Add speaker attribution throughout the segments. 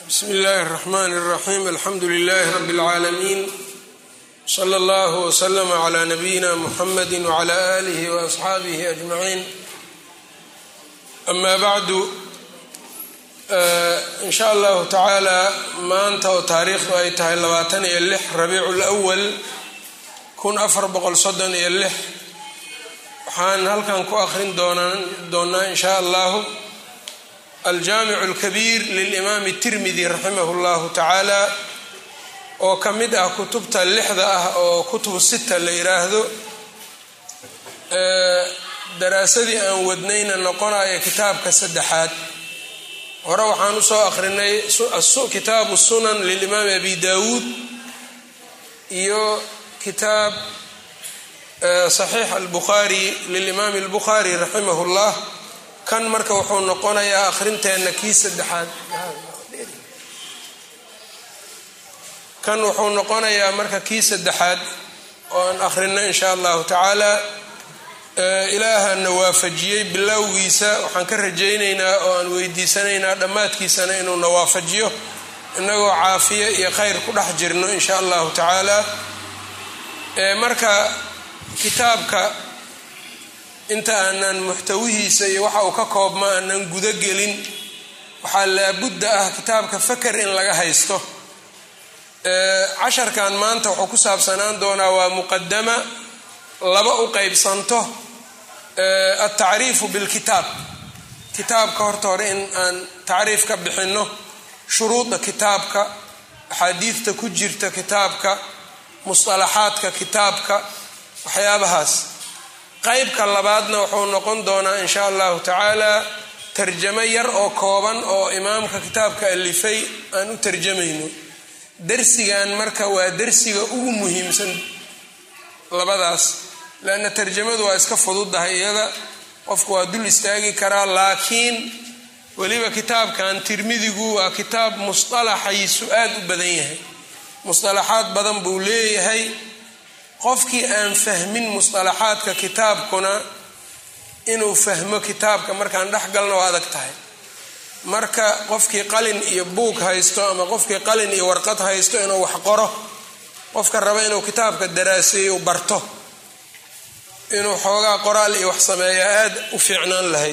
Speaker 1: bsmi illaahi الرaxman الraxim alxamdu lilahi rab اlcaalamiin slى اllah wslm clى nabiyina mxamadi wclى alih wasxaabihi ajmaciin ama bacdu in sha allahu tacaala maanta oo taariikhdu ay tahay labaatan iyo lix rabiicu lwal kun afar boqol soddon iyo lix waxaan halkan ku akhrin doonaa in sha allahu aljaamicu alkabiir lilimaami tirmidi raximah llahu tacaala oo ka mid ah kutubta lixda ah oo kutubu sita la yiraahdo daraasadii aan wadnayna noqonaya kitaabka saddexaad hore waxaan usoo akhrinay kitaabu sunan lilimaami abi dawuud iyo kitaab saxiix albukhaari lilimaami albukhaari raximah llah kan marka wuxuu noqonayaa akhrinteenna kii saddexaad kan wuxuu noqonayaa marka kii saddexaad oo aan akhrino in sha allahu tacaala ilaahana waafajiyey bilowgiisa waxaan ka rajaynaynaa oo aan weydiisanaynaa dhammaadkiisana inuuna waafajiyo inagoo caafiye iyo khayr ku dhex jirno in sha allahu tacaala marka kitaabka inta aanan muxtawihiisa iyo waxa uu ka koobma aanan gudagelin waxaa laabudda ah kitaabka faker in laga haysto casharkan maanta wuxuu ku saabsanaan doonaa waa muqadama laba u qeybsanto altacriifu bilkitaab kitaabka horta hore in aan tacriif ka bixinno shuruuda kitaabka axaadiidta ku jirta kitaabka musطalaxaadka kitaabka waxyaabahaas qeybka labaadna wuxuu noqon doonaa in sha allahu tacaala tarjamo yar oo kooban oo imaamka kitaabka alifay aan u tarjamayno darsigan marka waa darsiga ugu muhiimsan labadaas leanna tarjamadu waa iska fududahay iyada qofku waa dul istaagi karaa laakiin weliba kitaabkan tirmidigu waa kitaab musطalaxaysu aad u badan yahay musطalaxaad badan buu leeyahay qofkii aan fahmin musطalaxaadka kitaabkuna inuu fahmo kitaabka markaan dhex galno waa adag tahay marka qofkii qalin iyo buug haysto ama qofkii qalin iyo warqad haysto inuu wax qoro qofka raba inuu kitaabka daraaseeyo barto inuu xoogaa qoraal iyo wax sameeyaa aad u fiicnaan lahayd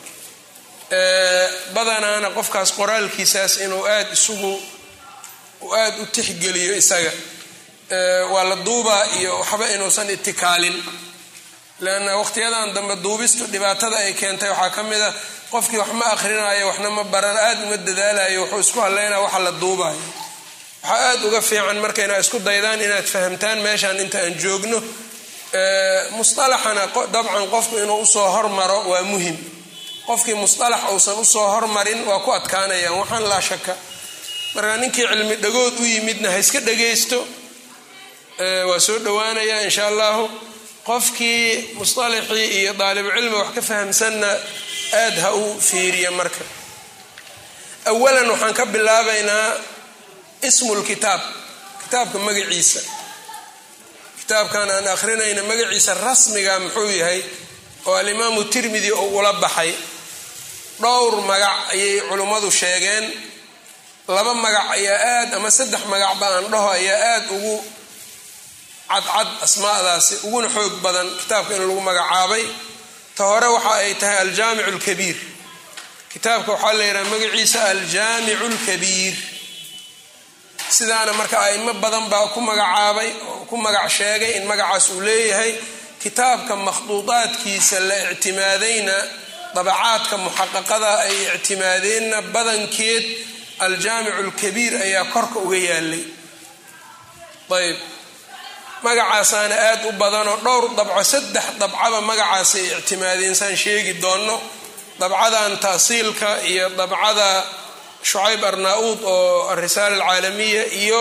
Speaker 1: badanaana qofkaas qoraalkiisaas inuu aad isugu aad u tixgeliyo isaga waa la duubaa iyo waxba inuusan itikaalin leanna waqtiyadan dambe duubistu dhibaatada ay keentay waxaa ka mid a qofkii wax ma akhrinayo waxna ma baran aad uma dadaalayo wuxuu isku hadlaynaa waxa la duubayo waxaa aad uga fiican marka inaad isku daydaan inaad fahamtaan meeshaan inta aan joogno musطalaxana dabcan qofku inuu usoo hormaro waa muhim qofkii musطalax uusan usoo hormarin waa ku adkaanayaan waxaan laa shaka marka ninkii cilmi dhagood u yimidna ha iska dhagaysto waa soo dhowaanaya in sha allahu qofkii musطalaxii iyo daalibucilmi wax ka fahamsanna aad ha u fiiriya marka awalan waxaan ka bilaabaynaa ismu lkitaab kitaabka magaciisa kitaabkan aan akhrinayna magaciisa rasmiga muxuu yahay oo alimaamu tirmidi oo ula baxay dhowr magac ayay culimmadu sheegeen laba magac ayaa aad ama saddex magacba aan dhaho ayaa aad ugu cadcad asmaadaasi uguna xoog badan kitaabka in lagu magacaabay ta hore waxa ay tahay aljaamicu lkabiir kitaabka waxaa la yidhaha magaciisa aljaamicu lkabiir sidaana marka aimo badan baa ku magacaabay oo ku magac sheegay in magacaas uu leeyahay kitaabka makhduudaadkiisa la ictimaadayna dabacaadka muxaqaqada ay ictimaadeenna badankeed aljaamicu lkabiir ayaa korka uga yaalay ayb magacaasaana aad u badanoo dhowr dabco saddex dabcaba magacaasay ictimaadeen saan sheegi doonno dabcadan taasiilka iyo dabcada shucayb arnaa-uud oo arisaala alcaalamiya iyo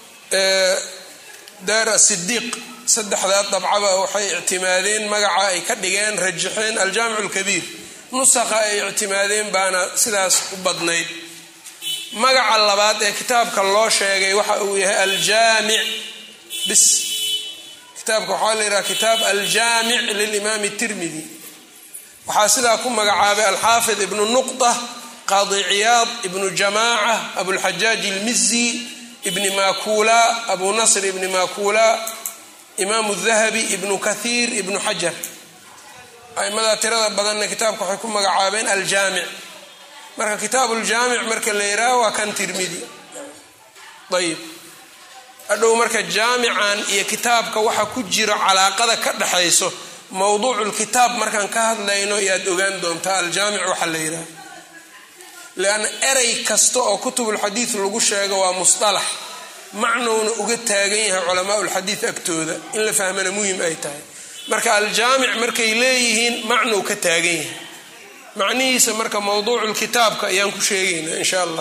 Speaker 1: daar asidiiq saddexdaa dabcaba waxay ictimaadeen magaca ay ka dhigeen rajaxeen aljaamicu lkabiir nusaqa ay ictimaadeen baana sidaas u badnayd magaca labaad ee kitaabka loo sheegay waxa uu yahay aljaamic bis kitaabka waxaa la yidhaha kitaab aljaamic lilimaami tirmidi waxaa sidaa ku magacaabay alxaafid ibnu nuqda qaadi ciyaad ibnu jamaaca abulxajaaj ilmizi ibni makula abu nasr ibni makula imaamu dahabi ibnu kathiir ibnu xajar aimadaa tirada badanna kitaabka waxay ku magacaabeen aljaamic marka kitaabu ljaamic marka la yihaaho waa kan tirmidi ayib hadhow marka jaamican iyo kitaabka waxa ku jiro calaaqada ka dhexayso mowduuculkitaab markaan ka hadlayno yaad ogaan doontaa aljaamic waxaa la yidhaha leanna erey kasta oo kutubulxadiid lagu sheego waa musalax macnowna uga taagan yahay culamaa ulxadiid agtooda in la fahmana muhim ay tahay marka aljaamic markay leeyihiin macnow ka taagan yahay macnihiisa marka mowduuculkitaabka ayaan ku sheegaynaa insha allah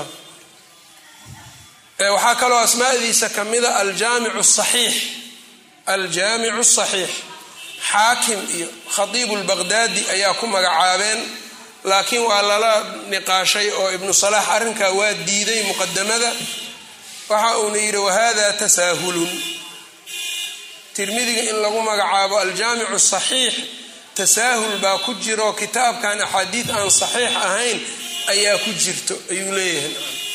Speaker 1: waxaa kaloo asmaadiisa ka mida aljaamicu saxiix aljaamicu saxiix xaakim iyo khatiibu lbaqdaadi ayaa ku magacaabeen laakiin waa lala niqaashay oo ibnu salaax arrinkaa waa diiday muqadamada waxa uuna yidhi wahada tasaahulun tirmidiga in lagu magacaabo aljaamicu saxiix tasaahul baa ku jiro kitaabkan axaadiid aan saxiix ahayn ayaa ku jirto ayuu leeyahay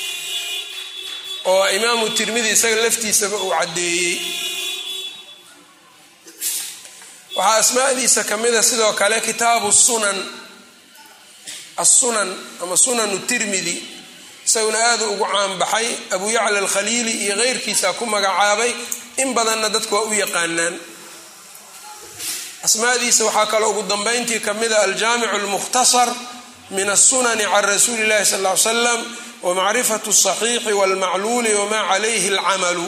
Speaker 1: oo imaamu tirmidi isaga laftiisaba uu caddeeyey waxaa asmaadiisa ka mida sidoo kale kitaabu sunan assunan ama sunanu tirmidi isaguna aada ugu caanbaxay abu yacla alkhaliili iyo keyrkiisa ku magacaabay in badanna dadku waa u yaqaanaan asmaadiisa waxaa kaloo ugu dambayntii ka mida aljaamicu almukhtasar min asunani can rasuuli illahi sal ly slam wmacrifat saxiixi walmacluuli wamaa calayhi alcamalu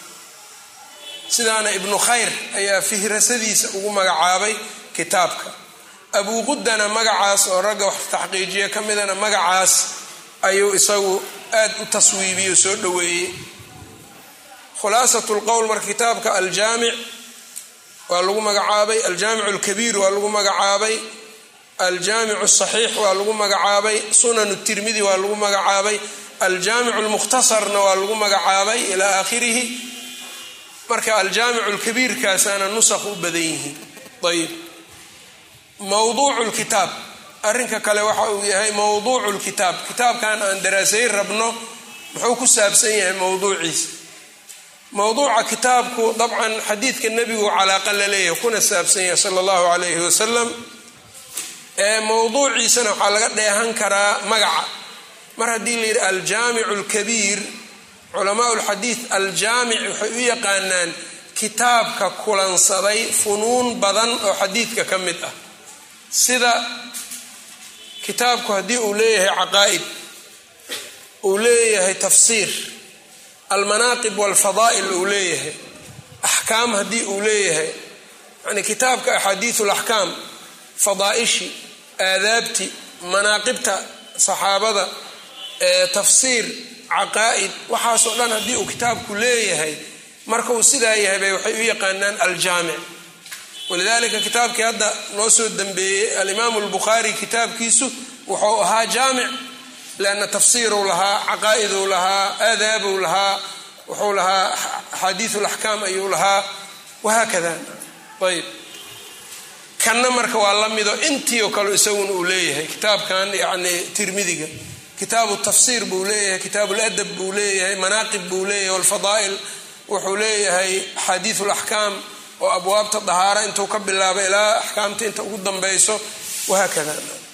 Speaker 1: sidaana ibnu khayr ayaa fihrasadiisa ugu magacaabay kitaabka abuu qudana magacaas oo ragga wax taxqiijiya ka midana magacaas ayuu isagu aad u taswiibiyo soo dhoweeyey khulaasat lqowl marka kitaabka aljaamic waa lagu magacaabay aljaamic alkabiir waa lagu magacaabay aljaamic saxiix waa lagu magacaabay sunan tirmidi waa lagu magacaabay aljaamic lmukhtasarna waa lagu magacaabay ilaa aakhirihi marka aljaamic lkabiirkaasaana nusakh u badan yihiin ayib mowduucu lkitaab arrinka kale waxa uu yahay mowduucu lkitaab kitaabkan aan daraasayn rabno muxuu ku saabsan yahay mowduuciisa mowduuca kitaabku dabcan xadiidka nebigu calaaqa la leeyahay kuna saabsan yahay sala allahu calayhi wasalam ee mowduuciisana waxaa laga dheehan karaa magaca mar haddii la yidhi aljaamicu alkabiir culamaa lxadiid aljaamic waxay u yaqaanaan kitaabka kulansaday funuun badan oo xadiidka ka mid ah sida kitaabku haddii uu leeyahay caqaa'id uu leeyahay tafsiir almanaaqib walfadaa'il uu leeyahay axkaam haddii uu leeyahay yani kitaabka axaadiiu laxkaam fadaa'ishi aadaabti manaaqibta saxaabada tafsiir caqaa'id waxaasoo dhan haddii uu kitaabku leeyahay marka uu sidaa yahay bay waxay u yaqaanaan aljaamic walidaalika kitaabkii hadda noo soo dambeeyey alimaamu albukhaari kitaabkiisu wuxuu ahaa jaamic lianna tafsiiruu lahaa caqaa'iduu lahaa aadaabuu lahaa wuxuu lahaa axaadiiu laxkaam ayuu lahaa wahaakada ayb kanna marka waa la mido intii oo kale isaguna uu leeyahay kitaabkan yani tirmidiga kitaabu tafsiir buu leeyahay kitaabu ladab buu leeyahay manaaqib buu leeyahay walfadaa'il wuxuu leeyahay axaadiiu laxkaam oo abwaabta dahaara intuu ka bilaabo ilaa axkaamta inta ugu dambayso wahaakada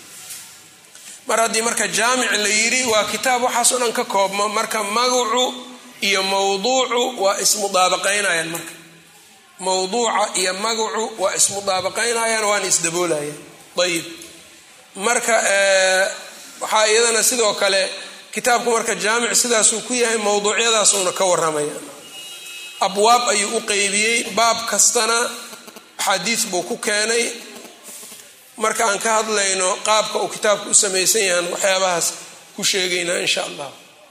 Speaker 1: mar haddii marka jaamic la yidhi waa kitaab waxaasoo dhan ka koobmo marka magacu iyo mowduucu waa ismudaabaqaynayaan marka mowduuca iyo magacu waa ismudaabaqaynayaan waana isdaboolayaan ayib marka waxaa iyadana sidoo kale kitaabku marka jaamic sidaasuu ku yahay mowduucyadaasuuna ka waramaya abwaab ayuu u qeybiyey baab kastana axaadiis buu ku keenay marka aan ka hadlayno qaabka uu kitaabku u samaysan yahan waxyaabahaas ku sheegaynaa insha allah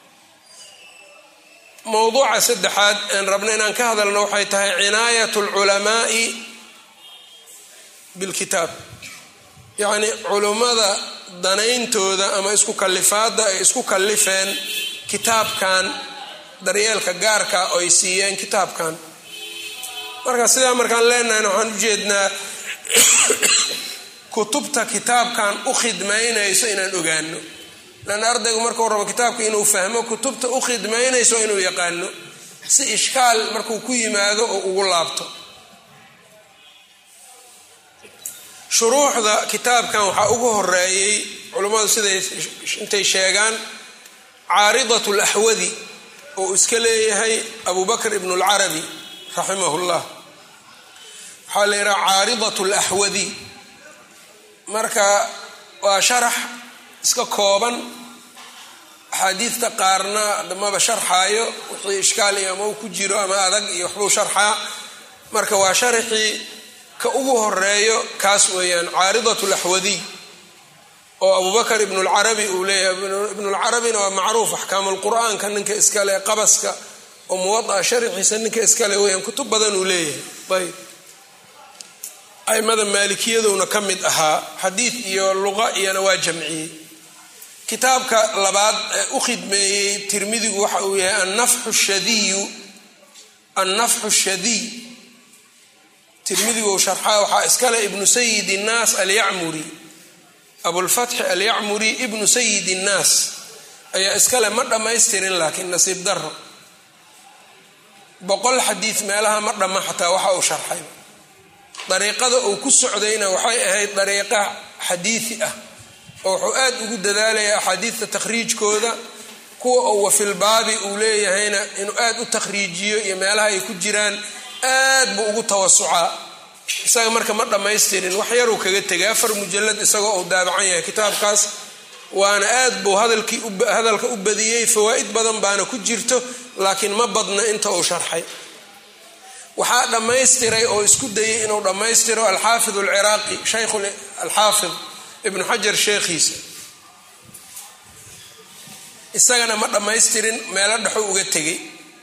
Speaker 1: mowduuca saddexaad aan rabno inaan ka hadalno waxay tahay cinaayat alculamaai bilkitaab yacni culummada danayntooda ama isku kalifaadda ay isku kallifeen kitaabkan daryeelka gaarka oy siiyeen kitaabkan marka sidaa markaan leenahayna waxaan ujeednaa kutubta kitaabkan u khidmaynayso inaan ogaano lan ardaygu markuu rabo kitaabka inuu fahmo kutubta u khidmaynayso inuu yaqaano si ishkaal markuu ku yimaado oo ugu laabto shuruuxda kitaabkan waxaa ugu horeeyey culummadu siday intay sheegaan caaridat laxwadi oo iska leeyahay abu bakr ibn اlcarabi raximah llah waxaa la yidhaha caaridat laxwadi marka waa sharax iska kooban axaadiidta qaarna damaba sharxaayo wixii ishkaal iyo ama u ku jiro ama adag iyo waxbuu sharxaa marka waa sharaxii ka ugu horeeyo kaas weeyaan caaridat laxwadiy oo abubakr ibn lcarabi uu leeyahay ibn lcarabina waa macruuf axkaam lqur'aanka ninka iskale qabaska oo muwadaa sharxiisa ninka iskale weyaan kutub badan uu leeyahay ayb aimada maalikiyaduna ka mid ahaa xadiid iyo luqa iyona waa jamciyey kitaabka labaad ee u khidmeeyey tirmidigu waxa uu yahay annafxu shadiyu annafxu shadiy tirmidigu sharxaa waxaa iskale ibnu sayid innaas alyacmuri abulfatxi alyacmuri ibnu sayid innaas ayaa iskale ma dhammaystirin laakiin nasiib daro boqol xadiid meelaha ma dhamma xataa waxa uu sharxay dariiqada uu ku socdayna waxay ahayd dariiqa xadiidi ah oo wuxuu aad ugu dadaalaya axaadiidta takhriijkooda kuwa uu wafilbaabi uu leeyahayna inuu aad u takhriijiyo iyo meelaha ay ku jiraan aad buu ugu tawasucaa isaga marka ma dhammaystirin wax yaruu kaga tegay afar mujalad isagoo uu daabacan yahay kitaabkaas waana aad buu hadalka u badiyey fawaa'id badan baana ku jirto laakiin ma badna inta uu sharxay waxaa dhammaystiray oo isku dayay inuu dhammaystiro alxaafid alciraaqi shaykh alxaafid ibnu xajar sheekhiisa isagana ma dhammaystirin meelo dhexo uga tegay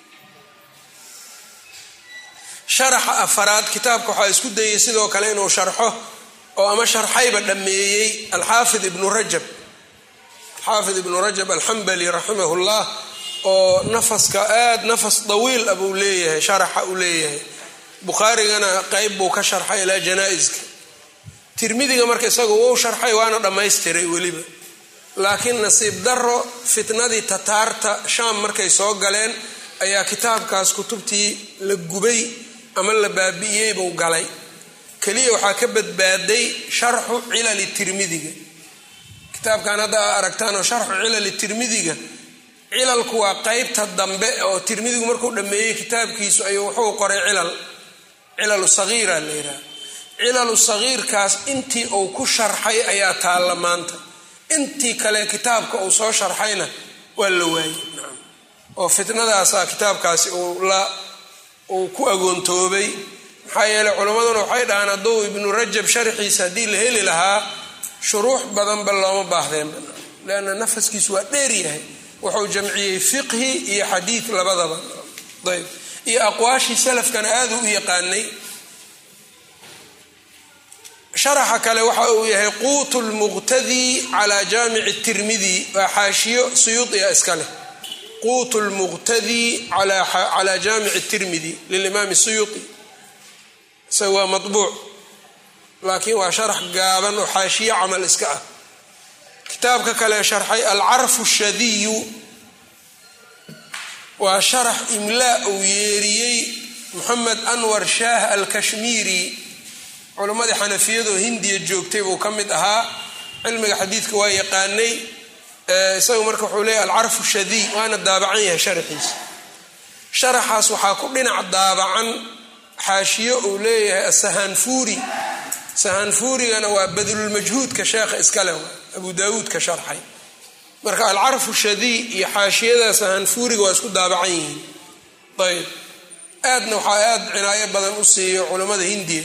Speaker 1: sharaxa afaraad kitaabka waxaa isku dayay sidoo kale inuu sharxo oo ama sharxayba dhammeeyey alxaafid ibnu rajab alxaafid ibnu rajab alxambali raximah llah oo nafaska aad nafas dawiil ah buu leeyahay sharaxa uu leeyahay bukhaarigana qeyb buu ka sharxay ilaa janaa-iska tirmidiga marka isaga wou sharxay waana dhammaystiray weliba laakiin nasiib daro fitnadii tataarta shaam markay soo galeen ayaa kitaabkaas kutubtii la gubay ama la baabi'iyey buu galay keliya waxaa ka badbaaday sharxu cilali tirmidiga kitaabkan hadda aa aragtaanoo sharxu cilali tirmidiga cilalku waa qeybta dambe oo tirmidigu markuu dhammeeyey kitaabkiisu ayuu wuxuu qoray cilal cilalu sagiira la yidhaha cilalu sagiirkaas intii uu ku sharxay ayaa taalla maanta intii kale kitaabka uu soo sharxayna waa la waayey oo fitnadaasaa kitaabkaasi uu ku agoontoobay maxaa yeeley culimmaduna waxay dhahaan hadduu ibnu rajab sharxiisa haddii la heli lahaa shuruux badanba looma baahdeen leanna nafaskiisu waa dheer yahay wuxuu jamciyey fiqhi iyo xadiid labadaba ayb iyo aqwaashii salafkana aada u yaqaanay sharaxa kale waxa uu yahay quutu lmuqtadi calaa jaamici tirmidi waa xaashiyo suyuudiya iska leh quutu lmuqtadi calaa jaamici tirmidi lilimaami suyuudi isaga waa mabuuc laakiin waa sharax gaaban oo xaashiyo camal iska ah kitaabka kale sharxay alcarfu shadiyu waa sharax imlaa uu yeeriyey moxamed anwar shaah alkashmiiri culimmadii xanafiyadoo hindiya joogtay buu ka mid ahaa cilmiga xadiidka waa yaqaanay isagu marka wuxuu leeyahy alcarfu shadiy waana daabacan yahay sharaxiisa sharaxaas waxaa ku dhinac daabacan xaashiyo uu leeyahay asahaanfuuri sahaanfuurigana waa badlulmajhuudka sheekha iskale abu daawuud ka sharxay marka alcarfu shadiy iyo xaashiyada sahaanfuuriga waa isku daabacan yihiin ayb aadna waxaa aad cinaayo badan u siiyo culammada hindiya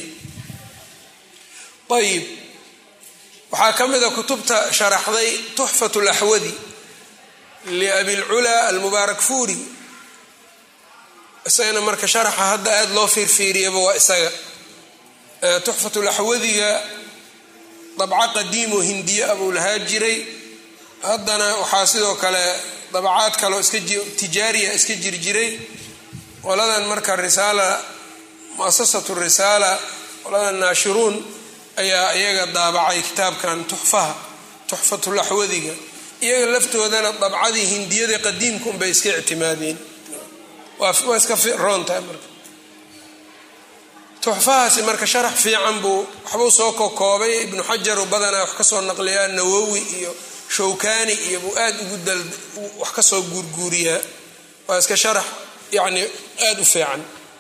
Speaker 1: ayib waxaa ka mida kutubta sharaxday tuxfat laxwadi liabilculaa almubaarak fuuri isagana marka sharaxa hadda aada loo fiirfiiriyaba waa isaga tuxfat laxwadiga dabco qadiimoo hindiye abuu lahaa jiray haddana waxaa sidoo kale dabacaad kaleo iska tijaariya iska jirjiray qoladan marka risaala muasasatu risaala qoladan naashiruun ayaa iyaga daabacay kitaabkan tuxfaha tuxfatulaxwadiga iyaga laftoodana dabcadii hindiyada qadiimka unbay iska ictimaadeen waa iska roontahay marka tuxfahaasi marka sharax fiican buu waxbuu soo kokoobay ibnu xajaru badanaa wax kasoo naqliyaa nawowi iyo shawkani iyo buu aad ugu dal wax kasoo guurguuriyaa waa iska sharax yacni aada u fiican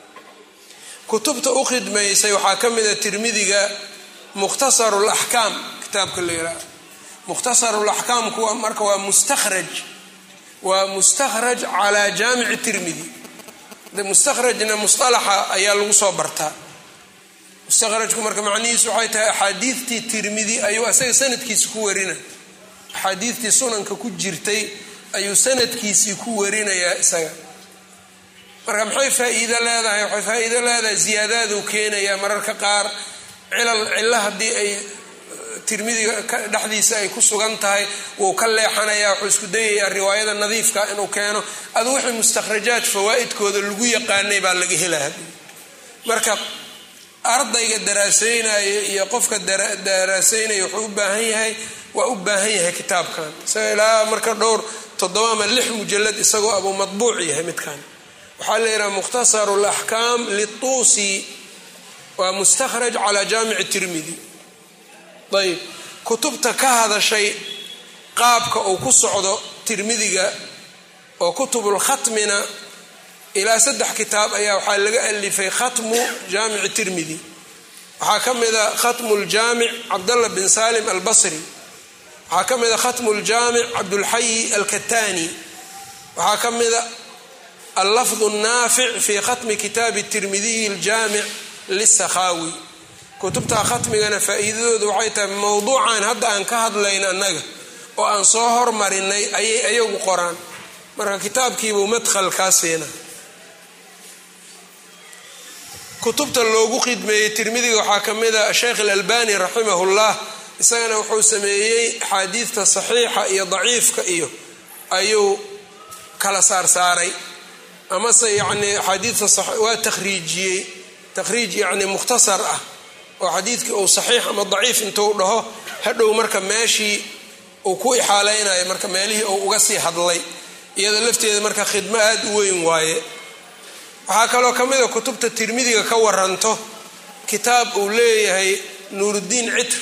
Speaker 1: kutubta u khidmaysay waxaa ka mida tirmidiga mukhtasaru laxkaam kitaabka la yidhaha mukhtasaru laxkaamku marka waa mustakhraj waa mustakhraj calaa jaamici tirmidi de mustakhrajna musalaxa ayaa lagu soo bartaa mustakhrajku marka macnihiisu waxay tahay axaadiidtii tirmidi ayuu isaga sanadkiisi ku warina axaadiidtii sunanka ku jirtay ayuu sanadkiisii ku warinayaa isaga marka maxay faa-iido leedahay waxay faa-iido leedahay ziyaadaaduu keenayaa mararka qaar cilal cilo haddii ay tirmidiga dhexdiisa ay ku sugan tahay wuu ka leexanayaa wuxuu isku dayayaa riwaayada nadiifka inuu keeno adu wixii mustakhrajaad fawaa'idkooda lagu yaqaanay baa laga helaa marka ardayga daraaseynaya iyo qofka daraaseynaya wuxuu u baahan yahay waa u baahan yahay kitaabkan isaga ilaa marka dhowr toddoba ama lix mujalad isagoo abuu madbuuc yahay midkan waxaa la yidhaha mukhtasaru laxkaam lituusi waa mustakhraj calaa jaamici tirmidi ayb kutubta ka hadashay qaabka uu ku socdo tirmidiga oo kutubulkhatmina ilaa saddex kitaab ayaa waxaa laga alifay khatmu jaamici tirmidi waxaa ka mida khatmu ljaamic cabdallah bin salim albasri waxaa ka mida khatmu ljaamic cabdulxayi alkatani waxaa ka mida allafdu naafic fi khatmi kitaabi tirmidiyi aljaamic lisakhaawi kutubta khatmigana faa-iidadoodu waxay tahay mowduucan hadda aan ka hadlayn annaga oo aan soo hormarinay ayay ayagu qoraan marka kitaabkiibuu madkhalkaa siina kutubta loogu khidmeeyey tirmidiga waxaa ka mid a sheekh alalbani raximahullah isagana wuxuu sameeyey axaadiidta saxiixa iyo daciifka iyo ayuu kala saarsaaray amase yacni axaadiidta waa takhriijiyey takhriij yacni mukhtasar ah oo xadiidkii uu saxiix ama daciif intuu dhaho hadhow marka meeshii uu ku ixaaleynayo marka meelihii uu uga sii hadlay iyada lafteeda marka khidmo aada u weyn waaye waxaa kaloo ka mida kutubta tirmidiga ka waranto kitaab uu leeyahay nuuruddiin citr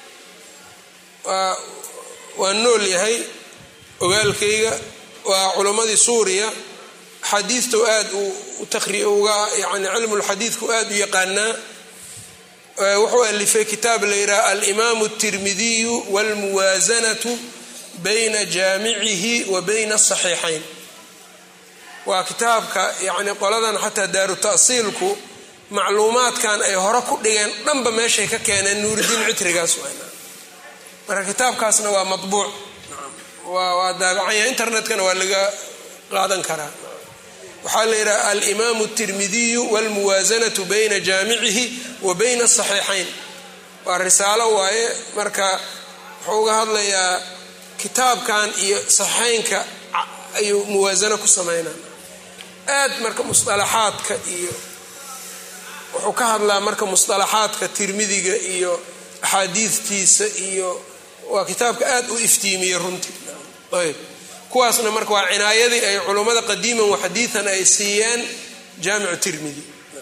Speaker 1: waa nool yahay ogaalkayga waa culimmadii suuriya xadiidtu aad uga yani cilmulxadiidku aada u yaqaanaa wuxuu alifay kitaab la yidhaha alimaamu اtirmidiyu wاlmuwaasanatu bayna jaamicihi wa bayna asaxiixayn waa kitaabka yani qoladan xataa daaru ta'siilku macluumaadkan ay hore ku dhigeen dhanba meeshay ka keeneen nuuridiin citrigaas marka kitaabkaasna waa mabuuc waa daabacanya internetkana waa laga qaadan karaa waxaa la yidhaha alimaamu اtirmidiyu wاlmuwaasanatu bayna jaamicihi wa bayna asaxiixayn waa risaalo waaye marka wuxuu uga hadlayaa kitaabkan iyo saxiixaynka ayuu muwaasano ku sameynaa aad marka musalaxaadka iyo wuxuu ka hadlaa marka musalaxaadka tirmidiga iyo axaadiidtiisa iyo waa kitaabka aad u iftiimiyey runtii ayb kuwaasna marka waa cinaayadii ay culummada qadiiman waxadiian ay siiyeen jaamicu tirmidi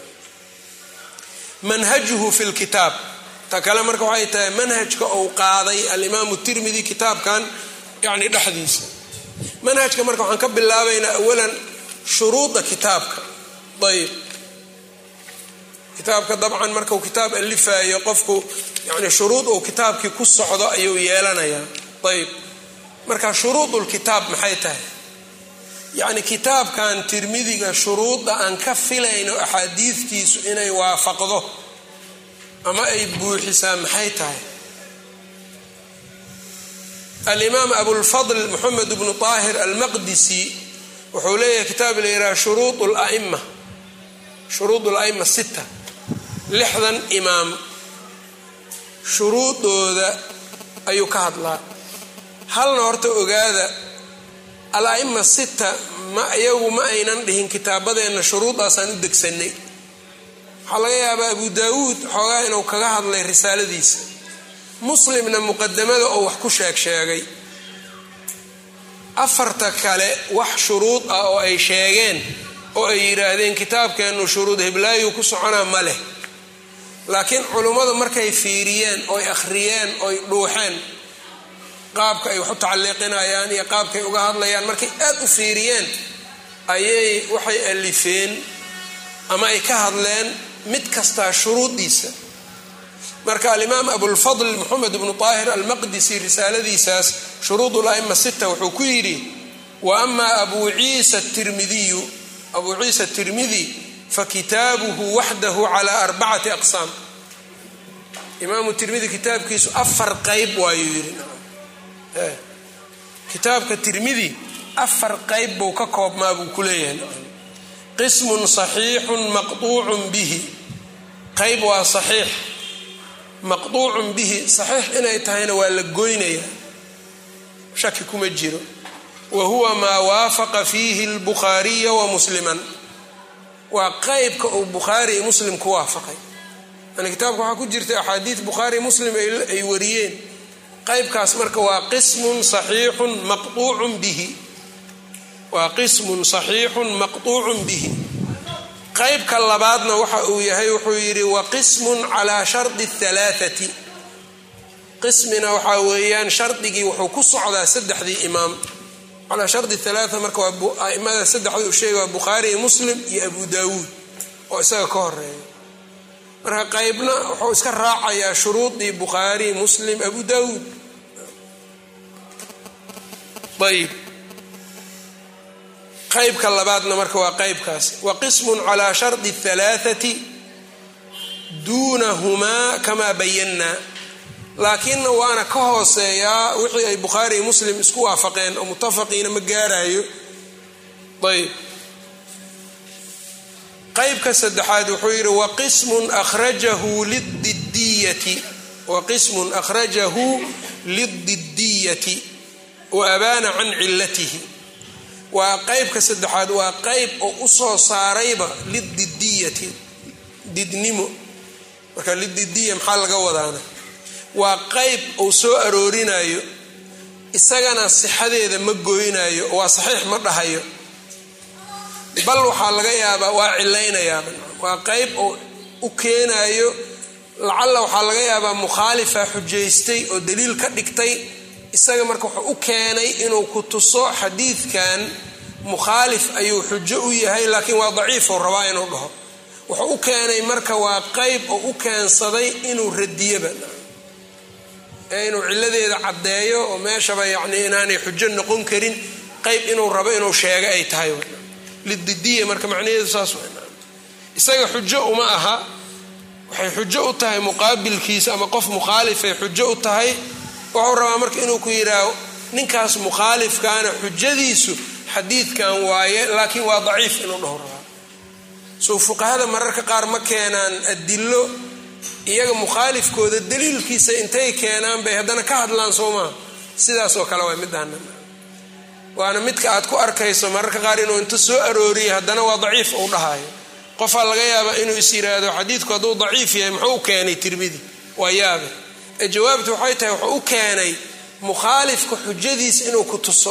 Speaker 1: manhajuhu fi lkitaab ta kale marka waxay tahay manhajka uu qaaday alimaamu tirmidi kitaabkan yani dhexdiisa manhajka marka waxaan ka bilaabaynaa awalan shuruuda kitaabka ayb kitaabka dabcan markau kitaab alifayo qofku yani shuruud uu kitaabkii ku socdo ayuu yeelanayaa ayb marka shuruudulkitaab maxay tahay yacni kitaabkan tirmidiga shuruudda aan ka filayno axaadiidtiisu inay waafaqdo ama ay buuxisaa maxay tahay alimaam abulfadl moxamed bnu طaahir almaqdisi wuxuu leeyahay kitaab la yidhaha shuruud lama shuruud la'ima sita lixdan imaam shuruudooda ayuu ka hadlaa halna horta ogaada al-a'ima sita ma iyagu ma aynan dhihin kitaabadeenna shuruudaasaan u degsanay waxaa laga yaabaa abu daawuud xoogaa inuu kaga hadlay risaaladiisa muslimna muqadamada oo wax ku sheeg sheegay afarta kale wax shuruud ah oo ay sheegeen oo ay yidhaahdeen kitaabkeennu shuruud heblaayu ku soconaa ma leh laakiin culummadu markay fiiriyeen oy akhriyeen oy dhuuxeen qaabka ay wax u tacaliiqinayaan iyo qaabkay uga hadlayaan markay aad u fiiriyeen ayay waxay alifeen ama ay ka hadleen mid kastaa shuruudiisa marka alimaam abulfadl moxamed ibnu taahir almaqdisi risaaladiisaas shuruud la'ima sita wuxuu ku yidhi wa ama abu ciisa tirmidiyu abuu ciisa tirmidi fakitaabuhu waxdahu calaa arbacati aqsaam imaamu tirmidi kitaabkiisu afar qayb waayuu yidhi kitaabka tirmidi afar qayb buu ka koobmaa buu ku leeyahay qismun saxiixun maqduucun bihi qayb waa saxiix maqduucun bihi saxiix inay tahayna waa la goynayaa shaki kuma jiro wa huwa maa waafaqa fiihi lbukhaariya wa musliman waa qeybka uu bukhaari iyo muslim ku waafaqay yani kitaabka waxaa ku jirta axaadiid bukhaari muslim ay wariyeen qeybkaas marka waa qismun saxiixun maqduucun bihi waa qismun saxiixun maqduucun bihi qeybka labaadna waxa uu yahay wuxuu yidhi wa qismun calaa shardi halaaati qismina waxaa weeyaan shardigii wuxuu ku socdaa saddexdii imaam calaa shardi halaaa marka waa aimada saddexda uu sheegay waa bukhaari iyo muslim iyo abu daawuud oo isaga ka horeeya marka qeybna wuxuu iska raacayaa shuruudii bukhaari muslim abu daawuud ayb qaybka labaadna marka waa qaybkaas wa qismun calaa shardi halaaati duunahumaa kamaa bayannaa laakiinna waana ka hooseeyaa wixii ay bukhaari iyo muslim isku waafaqeen oo mutafaqiina ma gaarayo ayb qaybka saddexaad wuxuu yidhi waqismun akhrajahu lididiyati waqismun akhrajahu lididiyati wa abaana can cilatihi waa qeybka saddexaad waa qeyb oo usoo saarayba lididiyati didnimo marka lididiya maxaa laga wadaana waa qeyb uu soo aroorinayo isagana sixadeeda ma goynayo waa saxiix ma dhahayo bal waxaa laga yaabaa waa cilaynayaaba waa qeyb oo u keenayo lacalla waxaa laga yaabaa mukhaalifa xujaystay oo daliil ka dhigtay isaga marka wuxuu u keenay inuu ku tuso xadiidkan mukhaalif ayuu xujo u yahay laakiin waa daciifuu rabaa inuu dhaho wuxuu u keenay marka waa qeyb oo u keensaday inuu radiyaba ee inuu ciladeeda caddeeyo oo meeshaba yacni inaanay xujo noqon karin qeyb inuu rabo inuu sheego ay tahay lididiya marka macnaheedu saas isaga xujo uma aha waxay xujo u tahay muqaabilkiisa ama qof mukhaalifay xujo u tahay wuxuu rabaa marka inuu ku yidhaaho ninkaas mukhaalifkaana xujadiisu xadiidkan waaye laakiin waa daciif inuu dhaho rabaa soo fuqahada mararka qaar ma keenaan adilo iyaga mukhaalifkooda daliilkiisa intay keenaan bay haddana ka hadlaan soo maha sidaas oo kale waa middaana waana midka aad ku arkayso mararka qaar inuu inta soo arooriya haddana waa daciif uu dhahayo qofaa laga yaabaa inuu is yiraahdo xadiidku hadduu daciif yahay muxuu u keenay tirmidi waa yaabe ee jawaabtu waxay tahay wuxuu u keenay mukhaalifka xujadiisa inuu ku tuso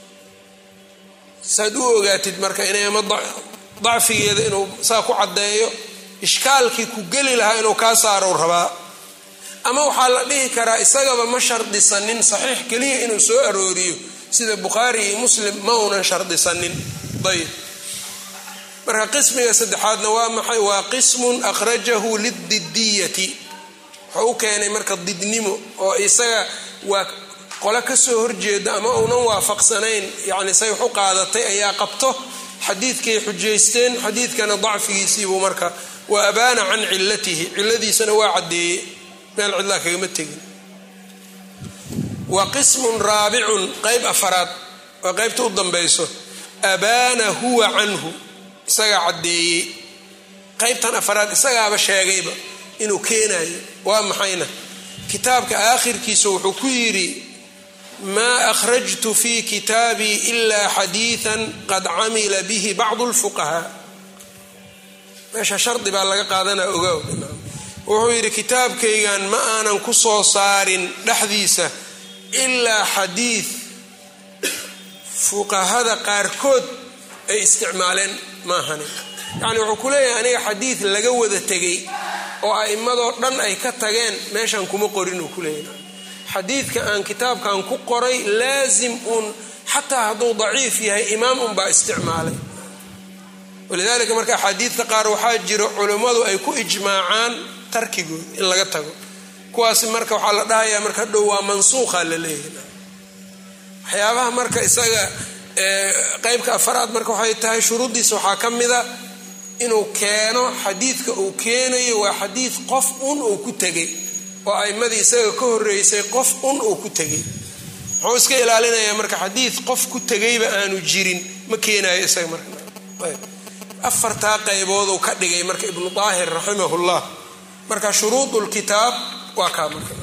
Speaker 1: saad u ogaatid marka inay ama dacfigeeda inuu saa ku caddeeyo ishkaalkii ku geli lahaa inuu kaa saarou rabaa ama waxaa la dhihi karaa isagaba ma shardisanin saxiix keliya inuu soo arooriyo sida bukhaari iyo muslim ma uunan shardisanin ayb marka qismiga saddexaadna waa maxay waa qismun akhrajahu lididiyati wuxuu u keenay marka didnimo oo isaga waa qole kasoo horjeeda ama uunan waafaqsanayn yani say wax u qaadatay ayaa qabto xadiidkay xujaysteen xadiidkana dacfigiisiibuu marka wa abaana can cilatihi ciladiisana waa caddeeyey meel cidlaa kagama tegin wa qismun raabicun qayb afaraad waa qaybta u dambayso abaana huwa canhu isagaa caddeeyey qaybtan afaraad isagaaba sheegayba inuu keenayo waa maxayna kitaabka aakhirkiisa wuxuu ku yidhi maa akhrajtu fi kitaabii ilaa xadiidan qad camila bihi bacdu lfuqahaa meesha shardi baa laga qaadanaa ogaa wuxuu yidhi kitaabkaygan ma aanan ku soo saarin dhexdiisa ilaa xadiid fuqahada qaarkood ay isticmaaleen maahani yacni wuxuu ku leeyahay aniga xadiid laga wada tegay oo a'immadoo dhan ay ka tageen meeshan kuma qorin uu ku leeyahay xadiidka aan kitaabkan ku qoray laasim uun xataa hadduu daciif yahay imaam unbaa isticmaalay walidaalika marka axaadiidta qaar waxaa jiro culummadu ay ku ijmaacaan tarkigooda in laga tago kuwaasi marka waxaa la dhahayaa marka dhow waa mansuuqa la leeyahay waxyaabaha marka isaga qeybka afaraad marka waxay tahay shuruuddiisa waxaa ka mida inuu keeno xadiidka uu keenayo waa xadiid qof un uu ku tegay oo a'imadii isaga ka horreysay qof un uu ku tegay muxuu iska ilaalinayaa marka xadiid qof ku tegayba aanu jirin ma keenayo isaga marka afartaa qaybooduu ka dhigay marka ibnu daahir raximahullah marka shuruudulkitaab waa kaa marka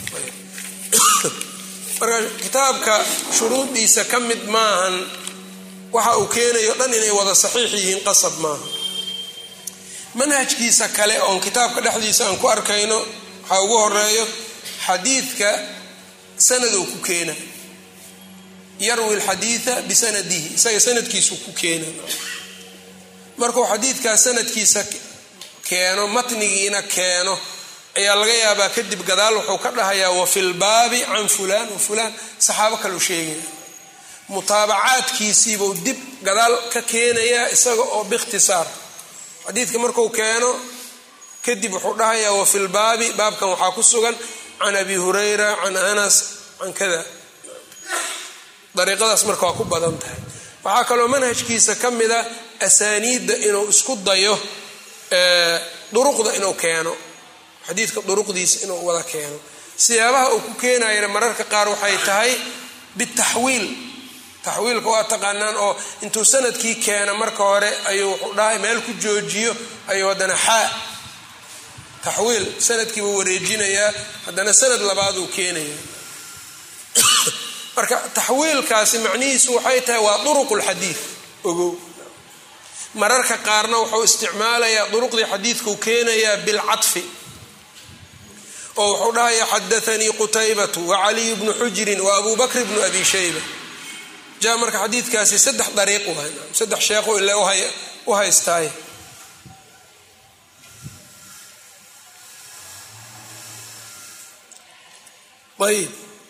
Speaker 1: marka kitaabka shuruuddiisa ka mid maahan waxa uu keenayo dhan inay wada saxiix yihiin qasab maaha manhajkiisa kale oon kitaabka dhexdiisa aan ku arkayno waxaa ugu horeeyo xadiidka sanad uu ku keena yarwi alxadiida bisanadihi isaga sanadkiisuu ku keena markuu xadiidkaas sanadkiisa keeno matnigiina keeno ayaa laga yaabaa kadib gadaal wuxuu ka dhahayaa wafi lbaabi can fulaan wa fulaan saxaabo kaleu sheegaya mutaabacaadkiisiibuu dib gadaal ka keenayaa isaga oo biikhtisaar xadiidka marku keeno kadib wuxuu dhahayaa wafi lbaabi baabkan waxaa ku sugan can abi hurayra can anas can kada dariiqadaas marka waa ku badan tahay waxaa kaloo manhajkiisa ka mida asaaniidda inuu isku dayo duruqda inuu keeno xadiidka duruqdiisa inuu wada keeno siyaabaha uu ku keenayana mararka qaar waxay tahay bitaxwiil taxwiilka waa taqaanaan oo intuu sanadkii keena marka hore ayuu wuxuu dhahay meel ku joojiyo ayuu haddana xaa taxwiil sanadkiibuu wareejinayaa haddana sanad labaad uu keenaya marka taxwiilkaasi macnihiisu waxay tahay waa duruqulxadiid ogow mararka qaarna wuxuu isticmaalayaa duruqdii xadiidkuu keenayaa bilcadfi oo wuxuu dhahayaa xadaanii qutaybatu wacaliy bnu xujirin wa abu bakr bnu abi shayba ja marka xadiidkaasi saddex dariiq waay saddex sheekhu ile u haystaay ayb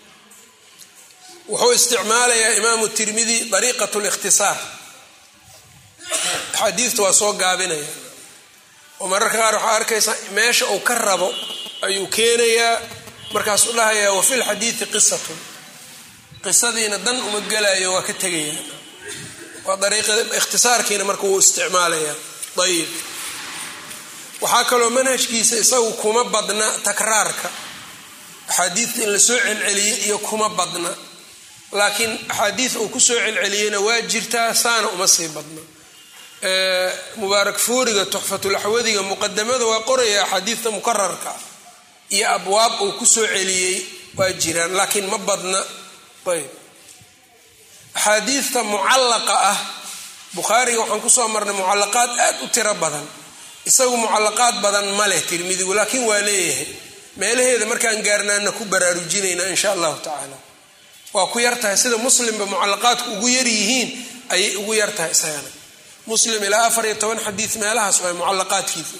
Speaker 1: wuxuu isticmaalayaa imaamu tirmidi dariiqat likhtisaar axaadiidta waa soo gaabinaya oo mararka qaar waxaa arkaysaa meesha uu ka rabo ayuu keenayaa markaasuu dhahayaa wafi lxadiidi qisatun qisadiina dan uma gelayo waa ka tegaya waa dariiqada ikhtisaarkiina marka wuu isticmaalaya ayib waxaa kaloo manhajkiisa isagu kuma badna takraarka axaadiidta in la soo celceliyo iyo kuma badna laakiin axaadiid uu ku soo celceliyeyna waa jirtaa saana uma sii badna mubaarak fuuriga tuxfatulaxwadiga muqadamada waa qoraya axaadiidta mukararka iyo abwaab uu ku soo celiyey waa jiraan laakiin ma badna ayb axaadiidta mucallaqa ah bukhaariga waxaan kusoo marnay mucallaqaad aad u tiro badan isagu mucallaqaad badan ma leh tirmidigu laakiin waa leeyahay meelaheeda markaan gaarnaana ku baraarujinayna insha allahu tacaala waa ku yartahay sida muslimba mucallaqaadku ugu yar yihiin ayay ugu yartahay isagana muslim ilaa afar iyo toban xadiid meelahaas waa mucallaqaadkiisa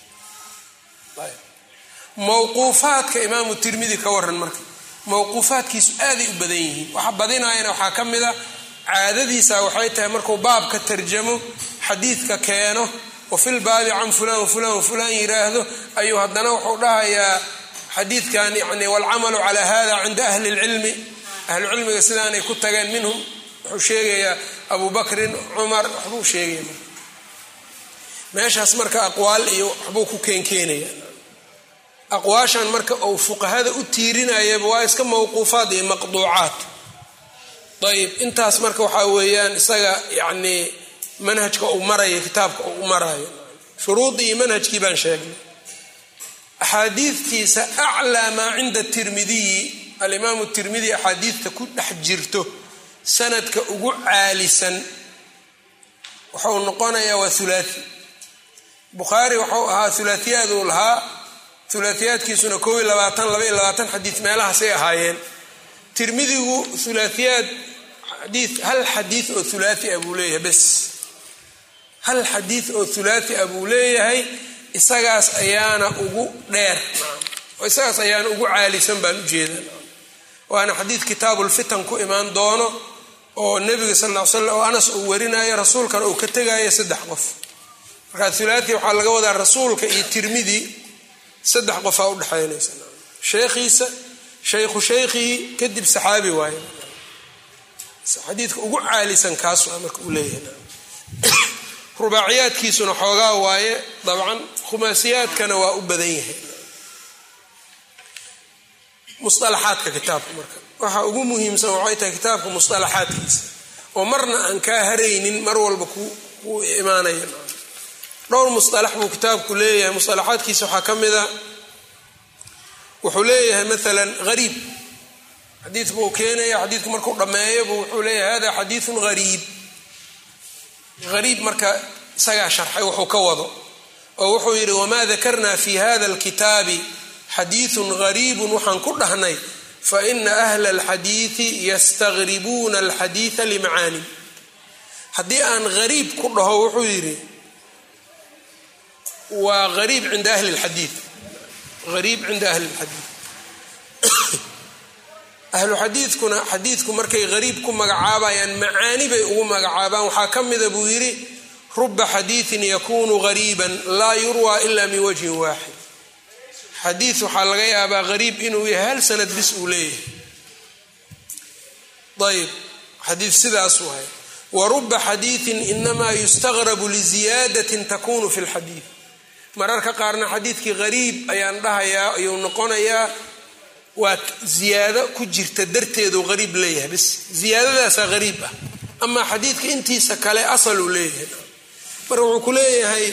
Speaker 1: mowquufaadka imaamu tirmidi ka waran marka mowquufaadkiisu aaday u badan yihiin waxa badinaayana waxaa ka mid a caadadiisa waxay tahay markuu baabka tarjamo xadiidka keeno wa fil baabi can fulaan wafulaan wafulaan yiraahdo ayuu haddana wuxuu dhahayaa xadiidkan yani walcamalu calaa hada cinda ahli lcilmi ahlucilmiga sidaanay ku tageen minhum wuxuu sheegayaa abu bakrin cumar waxbuu sheegaya meeshaas marka aqwaal iyo waxbuu ku keenkeenaya aqwaashan marka uu fuqahada u tiirinayaba waa iska mawquufaad iyo maqduucaat ayib intaas marka waxaa weeyaan isaga yacnii manhajka uu marayo kitaabka uu u marayo shuruudii iyo manhajkii baan sheegnay axaadiidtiisa aclaa maa cinda tirmidiyi alimaamu tirmidi axaadiidta ku dhex jirto sanadka ugu caalisan wuxuu noqonayaa waa hulaathi bukhaari wuxuu ahaa hulaathiyaaduu lahaa hulaathiyaadkiisuna koob iyo labaatan laba iyo labaatan xadiid meelahaasay ahaayeen tirmidigu hulaathiyaad xadii hal xadiid oo hulaati ah buu leeyahay bes hal xadiid oo hulaati ah buu leeyahay isagaas ayaana ugu dheer oo isagaas ayaana ugu caalisan baan ujeeda waana xadiid kitaabulfitan ku imaan doono oo nebiga sal ll slam oo anas uu warinayo rasuulkana uu ka tegayo saddex qof markaa hulaati waxaa laga wadaa rasuulka iyo tirmidi saddex qofaa udhexaynaysa sheekhiisa shaykhu shaykhihi kadib saxaabi waaye xadiidka ugu caalisan kaas waa marka uu leeyahay rubaaciyaadkiisuna xoogaa waaye dabcan khumaasiyaadkana waa u badan yahay musalaxaadka kitaabka marka waxa ugu muhiimsan waxay tahay kitaabka musalaxaadkiisa oo marna aan kaa haraynin mar walba ku imaanaya dhowr musalax buu kitaabku leeyahay musalaxaadkiisa waxaa ka mida wuxuu leeyahay maalan hariib xadiid buu keenaya xadiidku markuu dhammeeyo buu wuxuu leeyahay hada xadiidun hariib hariib marka isagaa sharxay wuxuu ka wado oo wuxuu yidhi wamaa dakarna fi hada alkitaabi xadiidun hariibun waxaan ku dhahnay faina ahla alxadiidi yastaqribuuna alxadiida limacaani haddii aan hariib ku dhaho wuxuu yidhi waa hariib cinda ahli lxadiid hariib cinda ahli lxadiid ahlu xadiidkuna xadiidku markay hariib ku magacaabayaan macaani bay ugu magacaabaan waxaa ka mida buu yidhi ruba xadiidin yakunu hariiban laa yurwaa ila min wajhin waaxid xadiid waxaa laga yaabaa hariib inuu yahay hal sanad bis uu leeyahay ayb xadiid sidaas waay wa ruba xadiidin inamaa yustaqrabu liziyaadatin takunu fi lxadiid mararka qaarna xadiidkii hariib ayaan dhahayaa ayuu noqonayaa waa ziyaado ku jirta darteedu hariib leeyahay bis ziyaadadaasaa hariib ah amaa xadiidka intiisa kale asaluu leeyahay marka wuxuu ku leeyahay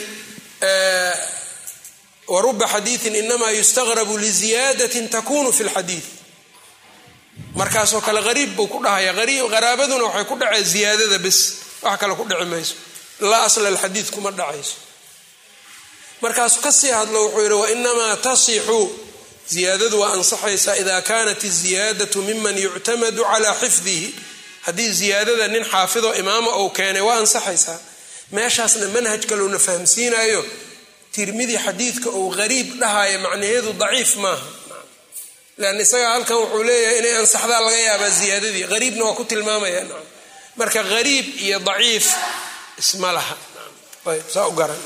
Speaker 1: waruba xadiidin inamaa yustaqrabu liziyaadatin takunu fi lxadiid markaasoo kale hariib buu ku dhahaya qaraabaduna waxay ku dhacee ziyaadada bis wax kale ku dhici mayso laa asla alxadiid kuma dhacayso markaasu kasii hadlo wuxuu yidhi wainamaa tasixu ziyaadadu waa ansaxaysaa ida kanat iziyaadatu miman yuctamadu calaa xifdihi haddii ziyaadada nin xaafido imaama ou keenay waa ansaxaysaa meeshaasna manhaj kalowna fahamsiinayo tirmidi xadiidka uu hariib dhahaya macnaheedu daciif maaha lan isagaa halkan wuxuu leeyahay inay ansaxdaa laga yaabaa ziyaadadii hariibna waa ku tilmaamaya marka hariib iyo daciif isma laha saa u garan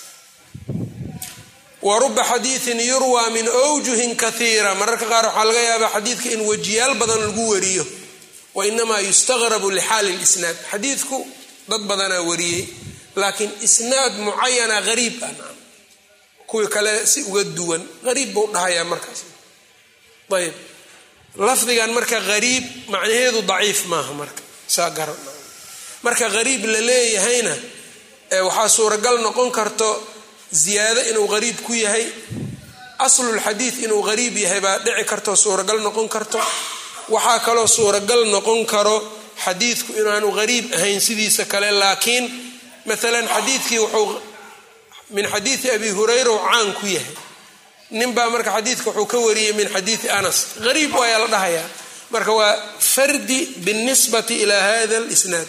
Speaker 1: wa ruba xadiidin yurwaa min wjuhin kaiira mararka qaar waxaa laga yaabaa xadiidka in wejiyaal badan lagu wariyo wa inamaa yustaqrabu lixaali lisnaad xadiidku dad badanaa wariyey laakiin isnaad mucayana hariib ah kuwii kale si uga duwan hariib buu dhahayaa markaas ayb lafdigan marka hariib macnaheedu daciif maaha marka saa garan marka hariib la leeyahayna waxaa suuragal noqon karto ziyaado inuu hariib ku yahay aslulxadiid inuu hariib yahay baa dhici karto suuragal noqon karto waxaa kaloo suuragal noqon karo xadiidku inaanu hariib ahayn sidiisa kale laakiin maalan xadiidkii wuxuu min xadiidi abi hurayra u caan ku yahay ninbaa marka xadiidka wuxuu ka wariyey min xadiidi anas hariib waayaa la dhahayaa marka waa fardi binisbati ilaa hada lisnaad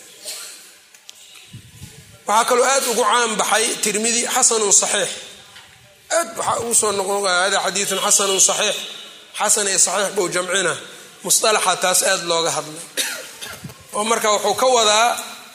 Speaker 1: waxaa kaloo aad ugu caan baxay tirmidi xasanun saxiix aad waxaa ugu soo noqon hada xadiidun xasanun saxiix xasan iyo saxiix buu jamcina musalaxa taas aad looga hadlay oo marka wuxuu ka wadaa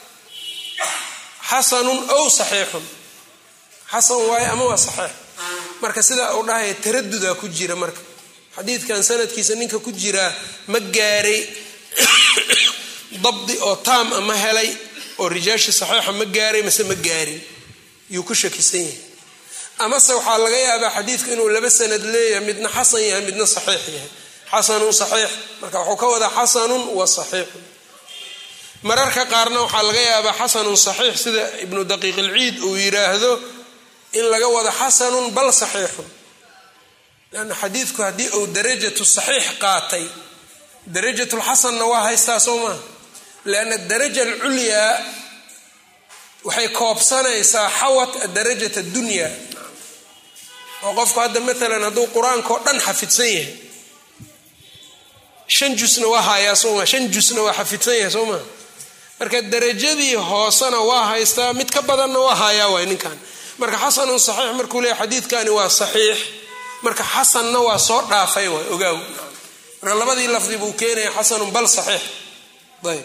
Speaker 1: xasanun ow saxiixun xasan waaye ama waa saxiix marka sidaa uu dhahaya taradudaa ku jira marka xadiidkan sanadkiisa ninka ku jiraa ma gaaray dabdi oo taam a ma helay oo rijaashii saxiixa ma gaaray mase ma gaarin yuu ku shakisan yahay amase waxaa laga yaabaa xadiidku inuu laba sanad leeyahay midna xasan yahay midna saxiix yahay xasanun saxiix marka wuxuu ka wadaa xasanun wa saxiixun mararka qaarna waxaa laga yaabaa xasanun saxiix sida ibnu daqiiq ilciid uu yiraahdo in laga wado xasanun bal saxiixun lanna xadiidku haddii uu darajatu saxiix qaatay darajatulxasanna waa haystaa soo maaha lianna daraja alculyaa waxay koobsanaysaa xawat adarajat addunya oo qofku hadda maalan hadduu qur-aanka oo dhan xafidsan yahay shan jusna waa hayaa sooma shan jusna waa xafidsan yahay soo maa marka darajadii hoosena waa haystaa mid ka badanna waa hayaa waay ninkan marka xasanun saxiix markuu leeyahy xadiidkani waa saxiix marka xasanna waa soo dhaafay waay ogaaw marka labadii lafdi buu keenaya xasanun bal saxiix ayb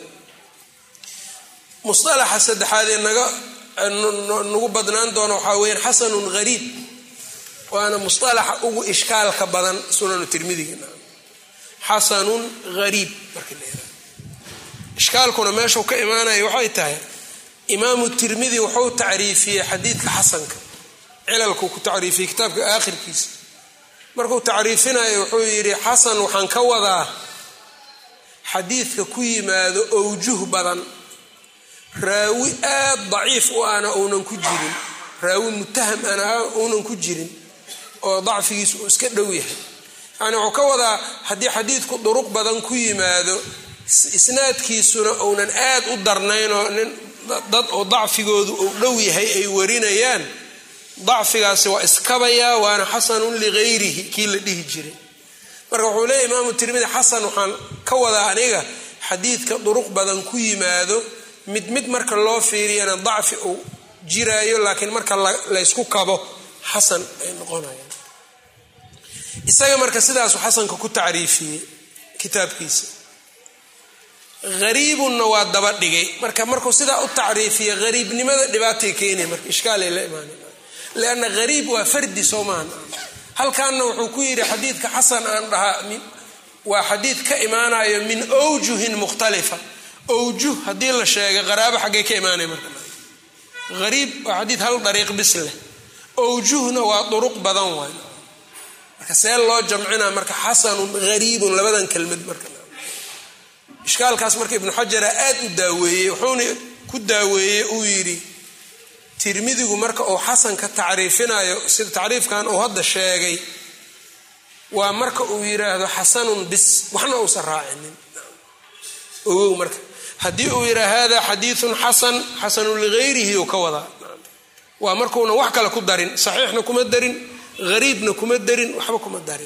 Speaker 1: musalaxa saddexaadee naga nagu badnaan doona waxaa weyaan xasanun hariib waana musalaxa ugu ishkaalka badan sunanu tirmidiga xasanun hariib marka la ishkaalkuna meeshuu ka imaanaya waxay tahay imaamu tirmidi wuxuu tacriifiyey xadiidka xasanka cilalkuu ku tacriifiyey kitaabka aakhirkiisa markuu tacriifinayo wuxuu yidhi xasan waxaan ka wadaa xadiidka ku yimaado owjuh badan raawi aad daciif u ana uunan ku jirin raawi mutaham ana uunan ku jirin oo dacfigiisu uu iska dhow yahay yani wuxuu ka wadaa haddii xadiidku duruq badan ku yimaado isnaadkiisuna uunan aad u darnaynoo nin dad oo dacfigoodu uu dhow yahay ay warinayaan dacfigaasi waa iskabayaa waana xasanun ligayrihi kii la dhihi jiray marka wuxuu leeya imaamu tirmidi xasan waxaan ka wadaa aniga xadiidka duruq badan ku yimaado mid mid marka loo fiiriyana dacfi uu jiraayo laakiin marka laysku kabo xasan ay noqonayaan isaga marka sidaasu xasanka ku tacriifiyey kitaabkiisa hariibunna waa daba dhigay marka markuu sidaa u tacriifiya hariibnimada dhibaatay keenay marka ishkaalay la imaanay lianna hariib waa fardi soo maahan halkaanna wuxuu ku yidhi xadiidka xasan aan dhahaa waa xadiid ka imaanayo min awjuhin mukhtalifa awjuh haddii la sheegay qaraabo xaggay ka imaanay marka hariib waa xadiid hal dariiq bis leh awjuhna waa duruq badan waay marka see loo jamcina marka xasanun hariibun labadan kelmad marka ishkaalkaas marka ibnu xajara aad u daaweeyey wuxuuna ku daaweeyey uu yidhi tirmidigu marka uu xasanka tacriifinayo sida tacriifkan uu hadda sheegay waa marka uu yidhaahdo xasanun bis waxna uusan raacinin ogow marka haddii uu yidhaa hada xadiiun xasan xasanun ligayrihi uu ka wadaa waa markuuna wax kale ku darin saxiixna kuma darin hariibna kuma darin waxba kuma darin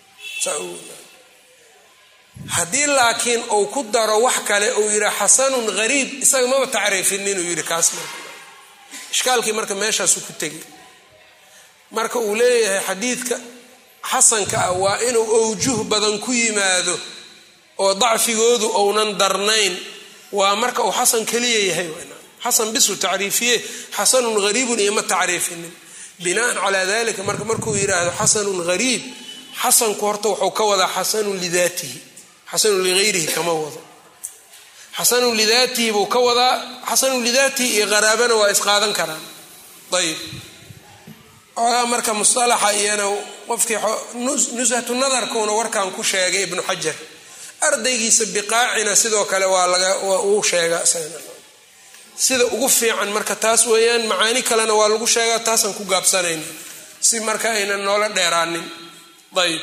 Speaker 1: haddii laakiin uu ku daro wax kale uu yidhaa xasanun hariib isaga maba tacriifin inuu yidhi kaas marka ishkaalkii marka meeshaasu ku tegay marka uu leeyahay xadiidka xasanka ah waa inuu owjuh badan ku yimaado oo dacfigoodu ounan darnayn waa marka uu xasan keliya yahay xasan bisuu tacriifiye xasanun hariibun iyo ma tacriifinin binaan calaa dalika marka markuu yidhaahdo xasanun hariib xasanku horta wuxuu ka wadaa xasanun lidaatihi xasanun ligayrihi kama wado xasanun lidaatihi buu ka wadaa xasanun lidaatihi iyo qaraabana waa isqaadan karaan ayib ogaa marka musalaxa iyana qofkii nushatu nadarkuuna warkan ku sheegay ibnu xajar ardaygiisa biqaacina sidoo kale waa laga uu sheega sida ugu fiican marka taas weeyaan macaani kalena waa lagu sheegaa taasaan ku gaabsanayna si marka aynan noola dheeraanin ayb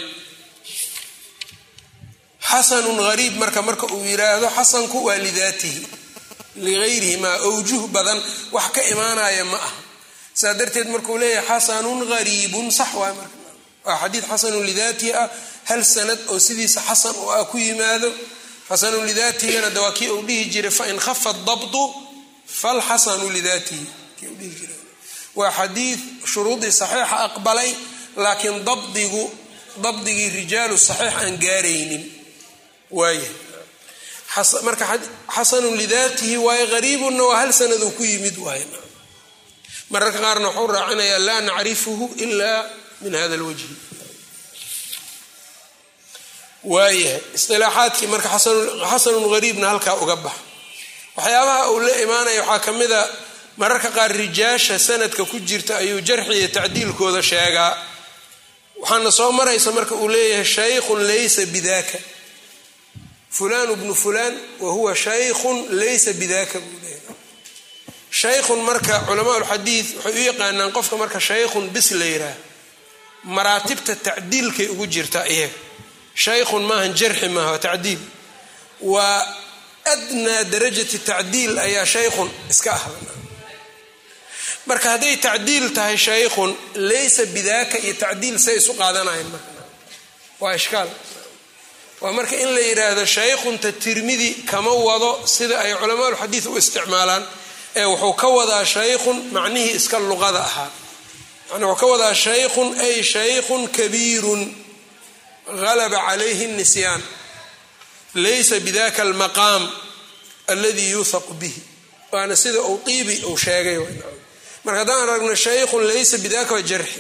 Speaker 1: xasanun hariib marka marka uu yidhaahdo xasanku waa lidaatihi ligayrihi maa awjuh badan wax ka imaanaya ma aha saa darteed markuu leeyahay xasanun hariibun sax waay marka waa xadiid xasanun lidaatihi ah hal sanad oo sidiisa xasan oo ah ku yimaado xasanun lidaatigana de waa kii uu dhihi jiray fain khafa dabdu falxasanu lidaatihi kii uu dhihi jiray waa xadiid shuruudii saxiixa aqbalay laakiin dabdigu dabdigii rijaalu saxiix aan gaaraynin waaya marka xasanun lidaatihi waaye hariibunna waa hal sanaduu ku yimid waay mararka qaarna waxuu raacinayaa laa nacrifuhu ila min hada lwajhi waayahay isilaaxaadkii marka xasanun hariibna halkaa uga bax waxyaabaha uu la imaanaya waxaa ka mida mararka qaar rijaasha sanadka ku jirta ayuu jarxi iyo tacdiilkooda sheegaa waxaana soo maraysa marka uu leeyahay shaykhun laysa bidaka fulan bnu fulan wa huwa shaykhun laysa bidaka buu leeyahay shaykhun marka culamaa lxadiid waxay u yaqaanaan qofka marka shaykhun bis la yiraah maraatibta tacdiilkay ugu jirtaa iyaga shaykhun maahan jarxi maaha waa tacdiil waa adnaa darajati tacdiil ayaa shaykhun iska ah marka hadday tacdiil tahay shaykhun laysa bidaaka iyo tacdiil say isu qaadanayan marka waa ishkaal waa marka in la yidhaahdo shaykhunta tirmidi kama wado sida ay culamaa ulxadiid u isticmaalaan ee wuxuu ka wadaa shaykhun macnihii iska luqada ahaa yani wuxuu ka wadaa shaykhun ay shaykhun kabiirun galaba calayhi nisyaan laysa bidaka almaqaam alladii yuuthaqu bihi waana sida uu iibi uu sheegay marka haddaan aragno shaykhun laysa bidaka wa jarxi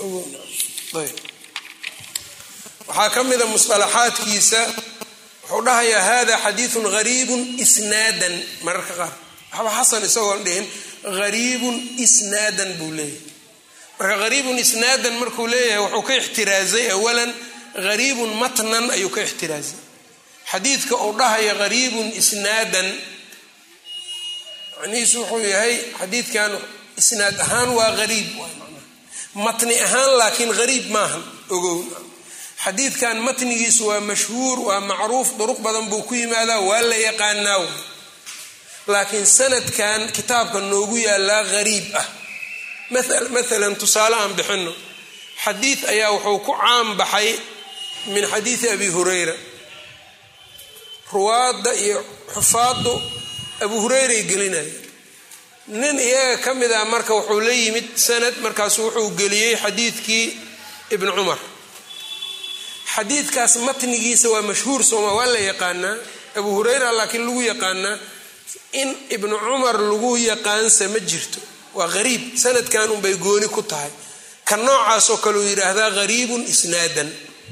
Speaker 1: waxaa ka mida musطalaxaadkiisa wuxuu dhahayaa hada xadiiثu gariibu isnaadan mararka qaar waxba xasan isagoon dhihin gariibun isnaadan buu leeyahay marka gariibun isnaadan markuu leeyahay wuxuu ka ixtiraazay awalan gariibun matnan ayuu ka ixtiraazay xadiidka uu dhahaya gariibun isnaadan macnihiisu wuxuu yahay xadiidkan isnaad ahaan waa gariib matni ahaan laakiin gariib maahan ogow xadiidkan matnigiisu waa mashhuur waa macruuf duruq badan buu ku yimaadaa waa la yaqaanaa laakiin sanadkan kitaabka noogu yaalaa gariib ah maalan tusaale aan bixino xadiid ayaa wuxuu ku caan baxay min xadiidi abi hurayra ruwaadda iyo xufaaddu abu hurayray gelinaya nin iyaga ka mid ah marka wuxuu la yimid sanad markaasu wuxuu geliyey xadiidkii ibni cumar xadiidkaas matnigiisa waa mashhuur sooma waa la yaqaanaa abu hurayra laakiin lagu yaqaanaa in ibnu cumar lagu yaqaansa ma jirto waa gariib sanadkan unbay gooni ku tahay ka noocaasoo kaleu yidhaahdaa gariibun isnaadan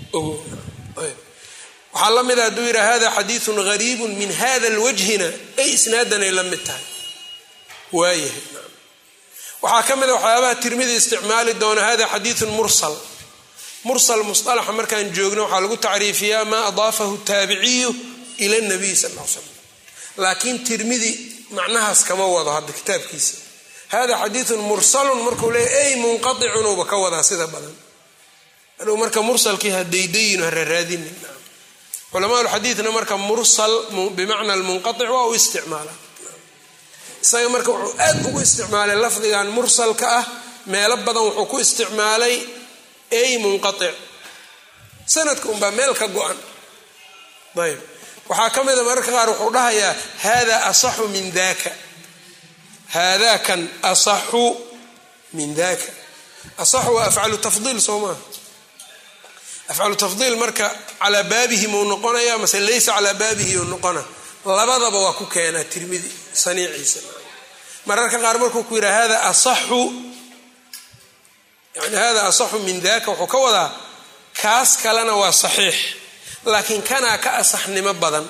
Speaker 1: waxaa la mida hadduu yidhaha hada xadiiun gariibun min hada lwajhina ay isnaadanay la mid tahay waayahay waxaa ka mida waxyaabaha tirmidi isticmaali doona hada xadiiun mursal mursal musalaxa markaan joogno waxaa lagu tacriifiyaa maa adaafahu taabiciyu ila nabiy sal l slam laakiin tirmidi macnahaas kama wado hadda kitaabkiisa hada xadiiun mursalun markuu leeya ay munqaicunuba ka wadaa sida badan adhow marka mursalkii hadaydayin hararaadinin culamaaulxadiidna marka mursal bimacna lmunqaic waa u isticmaala isaga marka wuxuu aad ugu isticmaalay lafdigan mursalka ah meelo badan wuxuu ku isticmaalay ay munqaic sanadka unbaa meel ka go-an ayb waxaa ka mida mararka qaar wuxuu dhahayaa hada asaxu min daka hada kan asaxu min daka asaxu waa afcalu tafdiil soo maaha afcalu tafdiil marka calaa baabihi mau noqonaya mase laysa calaa baabihi u noqona labadaba waa ku keenaa tirmidi saniiciisa mararka qaar markuu ku yidhaha hada asaxu yani hada asaxu min daka wuxuu ka wadaa kaas kalena waa saxiix laakiin kanaa ka asaxnimo badan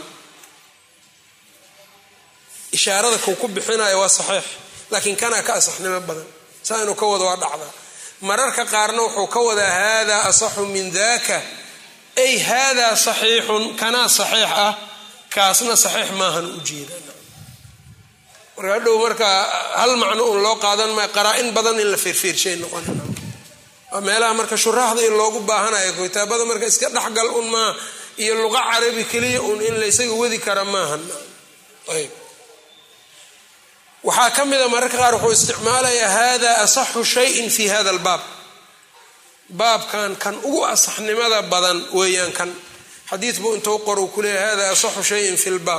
Speaker 1: ishaarada kuu ku bixinayo waa saxiix laakiin kanaa ka asaxnimo badan saa inuu ka wado waa dhacdaa mararka qaarna wuxuu ka wadaa hada asaxu min daka ay hada saxiixun kanaa saxiix ah kaasna saxiix maahan ujeeda marka hadhow marka hal macno un loo qaadan maayo qaraa-in badan in la feerfeershay noqon waa meelaha marka shuraaxda in loogu baahanayo kitaabada marka iska dhexgal un maa iyo luqa carabi keliya un in la ysaga wadi kara maahan ayb waxaa ka mida mararka qaar wuxuu isticmaalayaa hada asaxu shayin fi hada albaab baabkan kan ugu asaxnimada badan weeyaan kan xadiid buu intuu qor ku leeya hada asaxu shayin fi lbaab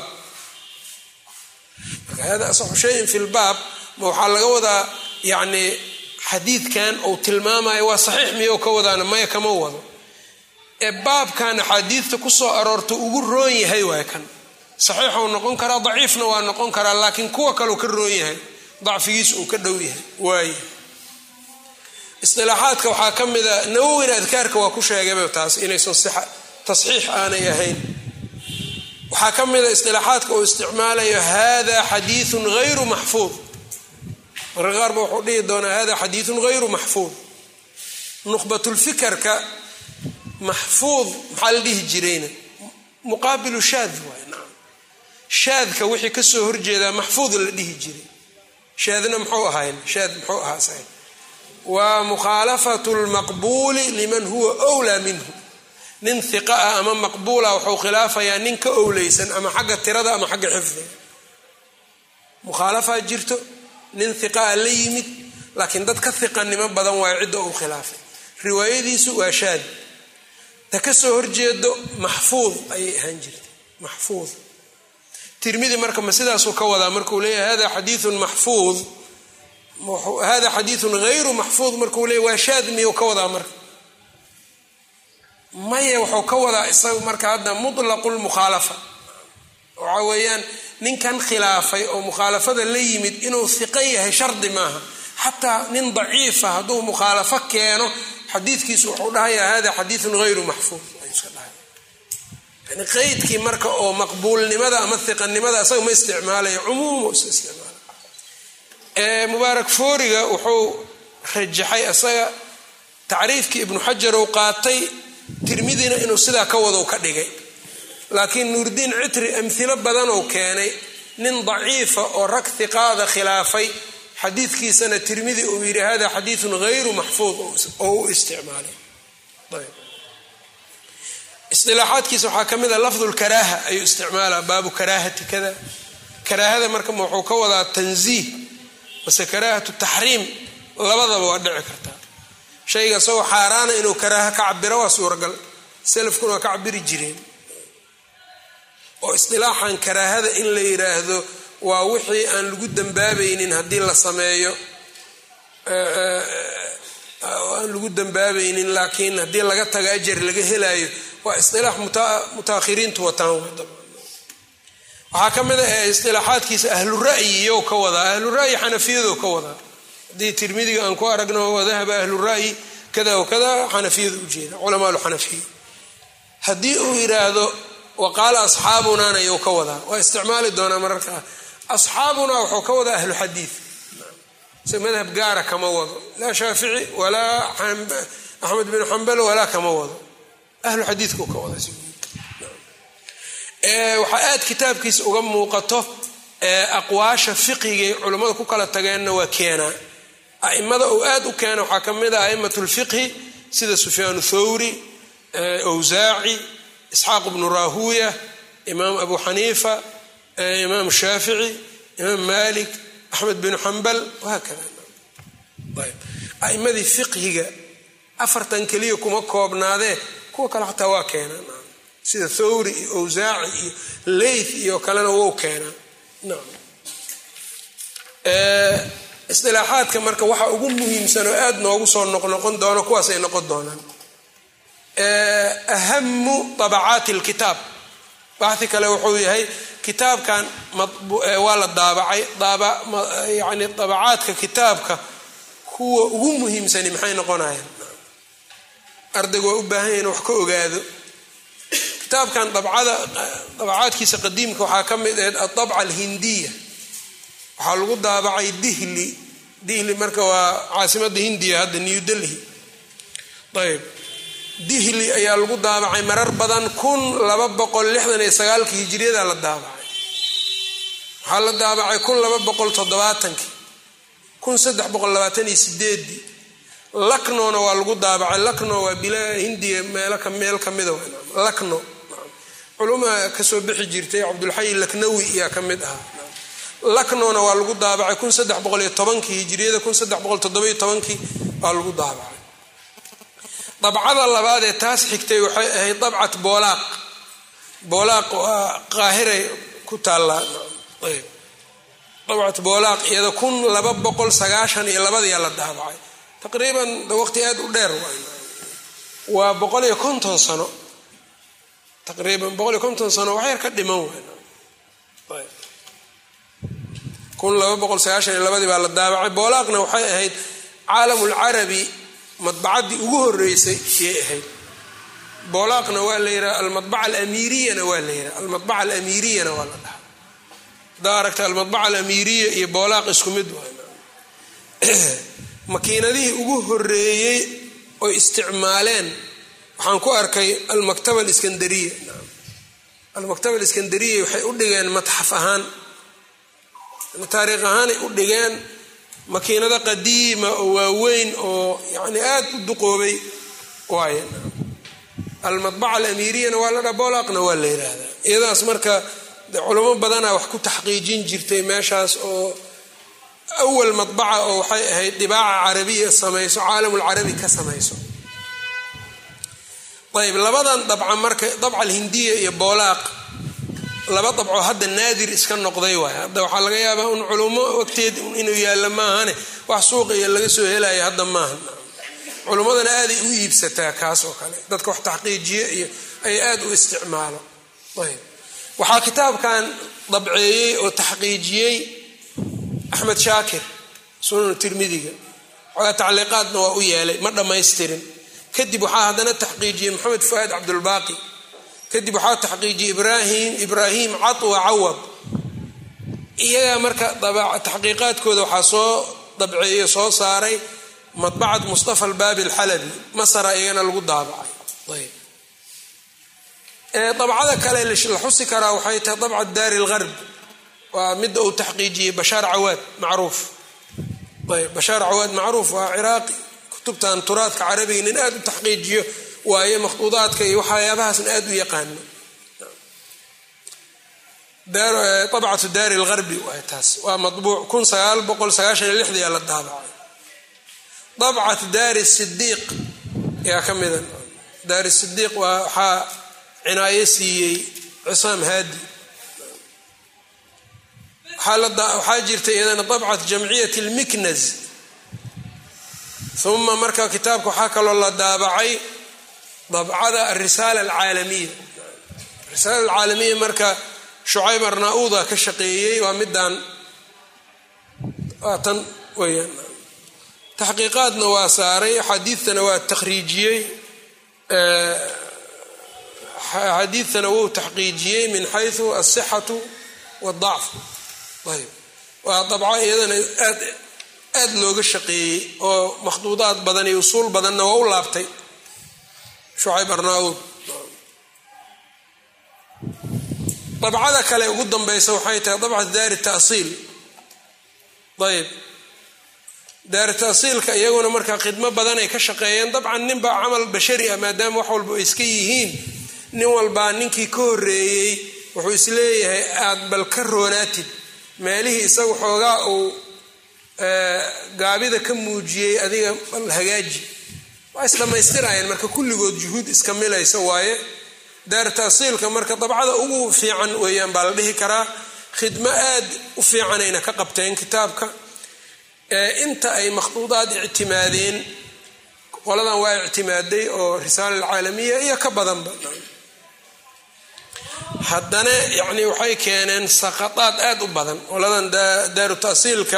Speaker 1: marka hada asaxu shayin fi lbaab ma waxaa laga wadaa yacni xadiidkan uu tilmaamayo waa saxiix miyou ka wadaana maya kama wado ee baabkan axaadiidta kusoo aroorta ugu roon yahay waay kan saxiixuu noqon karaa daciifna waa noqon karaa laakiin kuwa kaleu ka roon yahay dacfigiis uu ka dhow yahay waay isilaaxaadka waxaa ka mida nawowina adkaarka waa ku sheegayba taas inaysan tasxiix aanay ahayn waxaa ka mida isilaaxaadka uu isticmaalayo hada xadiiun hayru maxfuud marka qaarba wuxuu dhihi doonaa hada xadiiun hayru maxfuud nuqbatulfikarka maxfuud maxaa la dhihi jirayna muqaabilu shaad waay naam shaadka wixii kasoo horjeedaa maxfuud la dhihi jiray shaadna muxuu ahayn shaad muxuu ahaa sa waa mukhaalafatu lmaqbuuli liman huwa wlaa minhu nin hiqa ah ama maqbuula wuxuu khilaafayaa nin ka owleysan ama xagga tirada ama xagga xifdiga mukhaalafaa jirto nin hiqaa la yimid laakiin dad ka hiqanimo badan waayo cidda uu khilaafay riwaayadiisu waa shaad ta ka soo horjeedo maxfuud ayay ahaan jirtay maxfuud tirmidi marka ma sidaasuu ka wadaa markuu leeyahay hada xadiiun maxfuud hada xadiiun hayru maxfuud markuu leeyahy waa shaad miyuu ka wadaa marka maya wuxuu ka wadaa isaga marka hadda mutlaqu lmukhaalafa waxa weeyaan ninkan khilaafay oo mukhaalafada la yimid inuu hiqo yahay shardi maaha xataa nin daciifa hadduu mukhaalafo keeno xadiidkiisu wuxuu dhahayaa hada xadiiun hayru maxfuud yani qeydkii marka oo maqbuulnimada ama hiqanimada isaga ma isticmaalayo cumuumu iska isticmaala mubaarak fooriga wuxuu rajaxay isaga tacriifkii ibnu xajar uu qaatay tirmidina inuu sidaa ka wado ka dhigay laakiin nuurdiin citri amhilo badan uu keenay nin daciifa oo rag hiqaada khilaafay xadiidkiisana tirmidi uu yidhi hada xadiiun hayru maxfuud oo u isticmaalay isilaaxaadkiisa waxaa ka mid a lafdu lkaraaha ayuu isticmaalaa baabu karaahati kada karaahada marka wuxuu ka wadaa tanziih mase karaahatu taxriim labadaba waa dhici kartaa shayga isagoo xaaraana inuu karaaha ka cabiro waa suuragal salafkuna waa ka cabiri jireen oo isdilaaxan karaahada in la yidhaahdo waa wixii aan lagu dambaabaynin haddii la sameeyo aan lagu dambaabaynin laakiin haddii laga tago ajar laga helaayo waa isdilaax mutaakhiriintu wataan waxaa ka mid a isdilaaxaadkiisa ahlu ra'yi iyow ka wadaa ahlu ra'yi xanafiyado ka wadaa haddii tirmidiga aan ku aragno wadahaba ahlu ra'yi kada wa kada xanafiyada ujeeda culamaal xanafiya haddii uu yidhaahdo waqaala asxaabunana iyow ka wadaa waa isticmaali doonaa mararka asxaabunaa wuxuu ka wadaa ahlu xadiid se madhab gaara kama wado laa shaafici walaa axmed bin xambal walaa kama wado ahlu xadiidku ka wada waxaa aad kitaabkiisa uga muuqato aqwaasha fiqigay culammada ku kala tageenna waa keenaa aimada uu aad u keena waxaa ka mid ah aimat lfiqhi sida sufyaan thawri wsaaci isxaaq bnu rahuya imaam abu xaniifa imaam shaafici imaam malik axmed bin xambal wahaakada aimadii fiqhiga afartan keliya kuma koobnaadee kuwa kale xataa waa keenaa sida thawri iyo awsaaci iyo leyth iyo kalena wou keenaa isdilaaxaadka marka waxa ugu muhiimsan oo aada noogu soo noqnoqon doono kuwaasay noqon doonaan ahamu abacaati lkitaab baxi kale wuxuu yahay kitaabkan waa la daabacay yani dabacaadka kitaabka kuwa ugu muhiimsani maxay noqonayaan ardaygu waa u baahan yahin wax ka ogaado kitaabkan dabacaadkiisa qadiimka waxaa ka mid ahayd adabca alhindiya waxaa lagu daabacay dihli dihli marka waa caasimada hindiya hadda new delhi ayb dihli ayaa lagu daabacay marar badan kun laba boqol lixdan iyo sagaalkii hijiriyada la daabacay waxaa la daabacay kun laba boqol toddobaatankii kun saddex boqol labaatan iyo sideedii laknona waa lagu daabacay lakno waa bilaa hindiya meel kamida lakno culuma kasoo bixi jirtay cabdulxayi laknawi ayaa ka mid ahaa laknona waa lagu daabacay kun saddex boqol iyo tobankii hijiriyada kun saddex boqol toddobiyo tobankii waa lagu daabacay dabcada labaad ee taas xigtay waxay ahayd dabcat boolaaq boolaaq waa qaahiray ku taallaa dabcat boolaaq iyada kun laba boqol sagaashan iyo labadiyaa la daabacay taqriiban waqti aada u dheer waa boqol iyo konton sano taqriiban boqol iyo konton sano waxyar ka dhiman waay kun laba boqol sagaashan iyo labadii baa la daabacay boolaaqna waxay ahayd caalamulcarabi madbacaddii ugu horeysay yay ahayd boolaaqna waa la yidhaha almadbaca alamiriyana waa la yidhaha almadbaca alamiriyana waa la dhaha haddaa aragta almadbaca alamiiriya iyo boolaaq isku mid waay makiinadihii ugu horeeyey oy isticmaaleen waxaan ku arkay almaktaba aliskandariya almaktaba aliskandariya waxay u dhigeen matxaf ahaan taariikh ahaanay u dhigeen makiinado qadiima oo waaweyn oo yani aada u duqoobay waay almadbaca alamiriyana waa la dhaa boolaaqna waa la yidhaahdaa iyadaas marka culamo badanaa wax ku taxqiijin jirtay meeshaas oo awal madbaca oo waxay ahayd dibaaca carabiya samayso caalamulcarabi ka samayso ayb labadan dabca marka dabca alhindiya iyo boolaaq laba dabco hadda naadir iska noqday waay hadda waxaa laga yaabaa un culummo wagteed inuu yaallo maahane wax suuqa iyo laga soo helayo hadda maaha culummadana aaday u iibsataa kaas oo kale dadka wax taxqiijiye iyo ay aad u isticmaalo ayb waxaa kitaabkan dabceeyey oo taxqiijiyey axmed shaakir sunan tirmidiga xoogaa tacliiqaadna waa u yeelay ma dhammaystirin kadib waxaa haddana taxqiijiyey maxamed fuaad cabdulbaaqi kadib waxaa taxqiijiyey ibrahim ibraahim catwa cawad iyagaa marka taxqiiqaadkooda waxaa soo dabceeyo soo saaray madbacad mustafa albaabi alxalabi masara iyagana lagu daabacay ayb dabcada kale la xusi karaa waxay tahay dabcat daari lgarb waa midda uu taxqiijiyey bashaar cawaad macruuf ayb bashaar cawaad macruuf waa ciraaqi kutubtan turaadka carabiga nin aad u taxqiijiyo waaye makhduudaadka iyo waxyaabahaasna aad u yaqaano abcatu daari lgarbi waay taas waa mabuuc kun sagaal boqol sagaashan iyo lixdiyaa la daabacay dabcat daari sidiiq yaa ka mida daari sidiiq waa waxaa cinaayo siiyey cisaam haadi waxaa jirta iyadana dabcat jamciyat lmiknaz uma marka kitaabka waxaa kaloo la daabacay dabcada arisaala alcaalamiya arisaala alcaalamiya marka shucayb arnauda ka shaqeeyey waa midaan waa tan weyaan taxqiiqaadna waa saaray axaadiidtana waa takhriijiyey axaadiidtana wuu taxqiijiyey min xayu asixatu wadacf ayb waa dabco iyadana aad aad looga shaqeeyey oo makhduudaad badan iyo usuul badanna waa u laabtay shucayb arnaauud dabcada kale ugu dambaysa waxay tahay dabcat daari tasiil ayb daari tasiilka iyaguna markaa khidmo badan ay ka shaqeeyeen dabcan ninbaa camal bashari ah maadaama wax walba ay iska yihiin nin walbaa ninkii ka horeeyey wuxuu isleeyahay aad bal ka roonaatid meelihii isagu xoogaa uu gaabida ka muujiyey adiga bal hagaaji waa isdhammaystirayeen marka kulligood juhuud iska milaysa waaye daar taasiilka marka dabcada ugu fiican weeyaan baa la dhihi karaa khidmo aad u fiicanayna ka qabteen kitaabka inta ay makhduudaad ictimaadeen qoladan waa ictimaaday oo risaala alcaalamiya iyo ka badanba haddana yacni waxay keeneen saqadaad aad u badan qoladan daaru taasiilka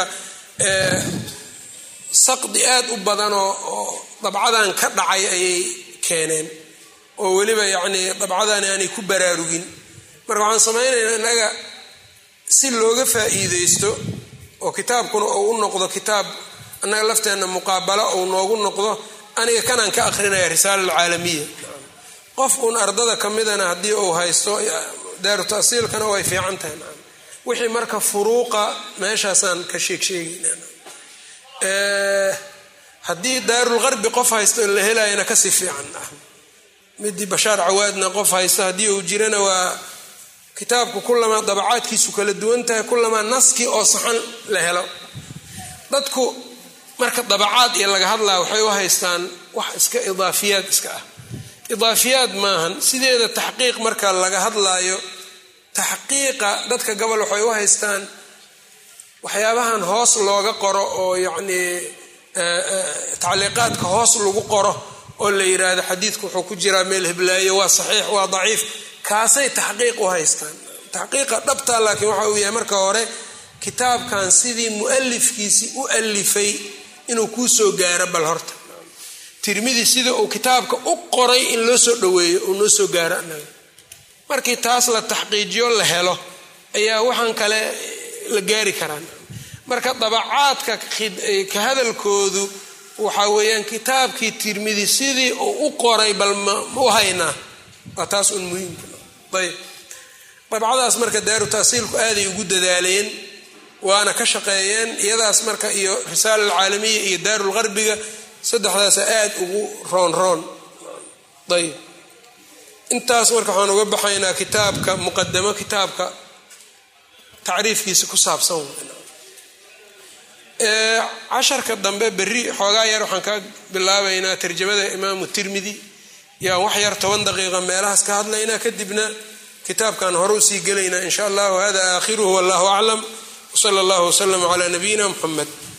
Speaker 1: saqdi aad u badanoo oo dabcadan ka dhacay ayay keeneen oo weliba yacnii dabcadan aanay ku baraarugin marka waxaan samaynaynaa innaga si looga faa'iideysto oo kitaabkuna uu u noqdo kitaab annaga lafteenna muqaabalo uu noogu noqdo aniga kanaan ka akrinaya risaala alcaalamiya qof uun ardada ka midana haddii uu haysto daaru tasiilkana way fiican tahay wixii marka furuuqa meeshaasaan ka sheegsheegayna haddii daarulgarbi qof haysto in la helayana kasii fiican ah midii bashaar cawaadna qof haysto haddii uu jirana waa kitaabku kulamaa dabacaadkiisu kala duwan tahay kulamaa naskii oo saxan la helo dadku marka dabacaad iyo laga hadlaya waxay u haystaan wax iska idaafiyaad iska ah idaafiyaad maahan sideeda taxqiiq marka laga hadlaayo taxqiiqa dadka gobol waxay u haystaan waxyaabahan hoos looga qoro oo yacnii tacliiqaadka hoos lagu qoro oo la yiraahdo xadiidku wuxuu ku jiraa meel hiblaaye waa saxiix waa daciif kaasay taxqiiq u haystaan taxqiiqa dhabta laakiin waxa uu yahay marka hore kitaabkan sidii mualifkiisii u alifay inuu kuu soo gaaro bal horta tirmidi sida uu kitaabka u qoray in loo soo dhaweeyo uu noo soo gaaro anaga markii taas la taxqiijiyo la helo ayaa waxaan kale la gaari karaan marka dabacaadka ka hadalkoodu waxa weeyaan kitaabkii tirmidi sidii uu u qoray bal ma u haynaa waa taas un muhiimka ayb dabcadaas marka daaru taasiilku aaday ugu dadaaleen waana ka shaqeeyeen iyadaas marka iyo risaala alcaalamiya iyo daarulgarbiga saddexdaasa aad ugu roon roon ayb intaas marka waxaan uga baxaynaa kitaabka muqadamo kitaabka tacriifkiisa ku saabsan casharka dambe berri xoogaa yar waxaan ka bilaabaynaa tarjamada imaamu tirmidi yaan wax yar toban daqiiqa meelahaas ka hadlaynaa kadibna kitaabkan hore usii gelaynaa in sha allah hada aakhiruhu wallahu aclam wsala allahu wslama cla nabiyina muxamed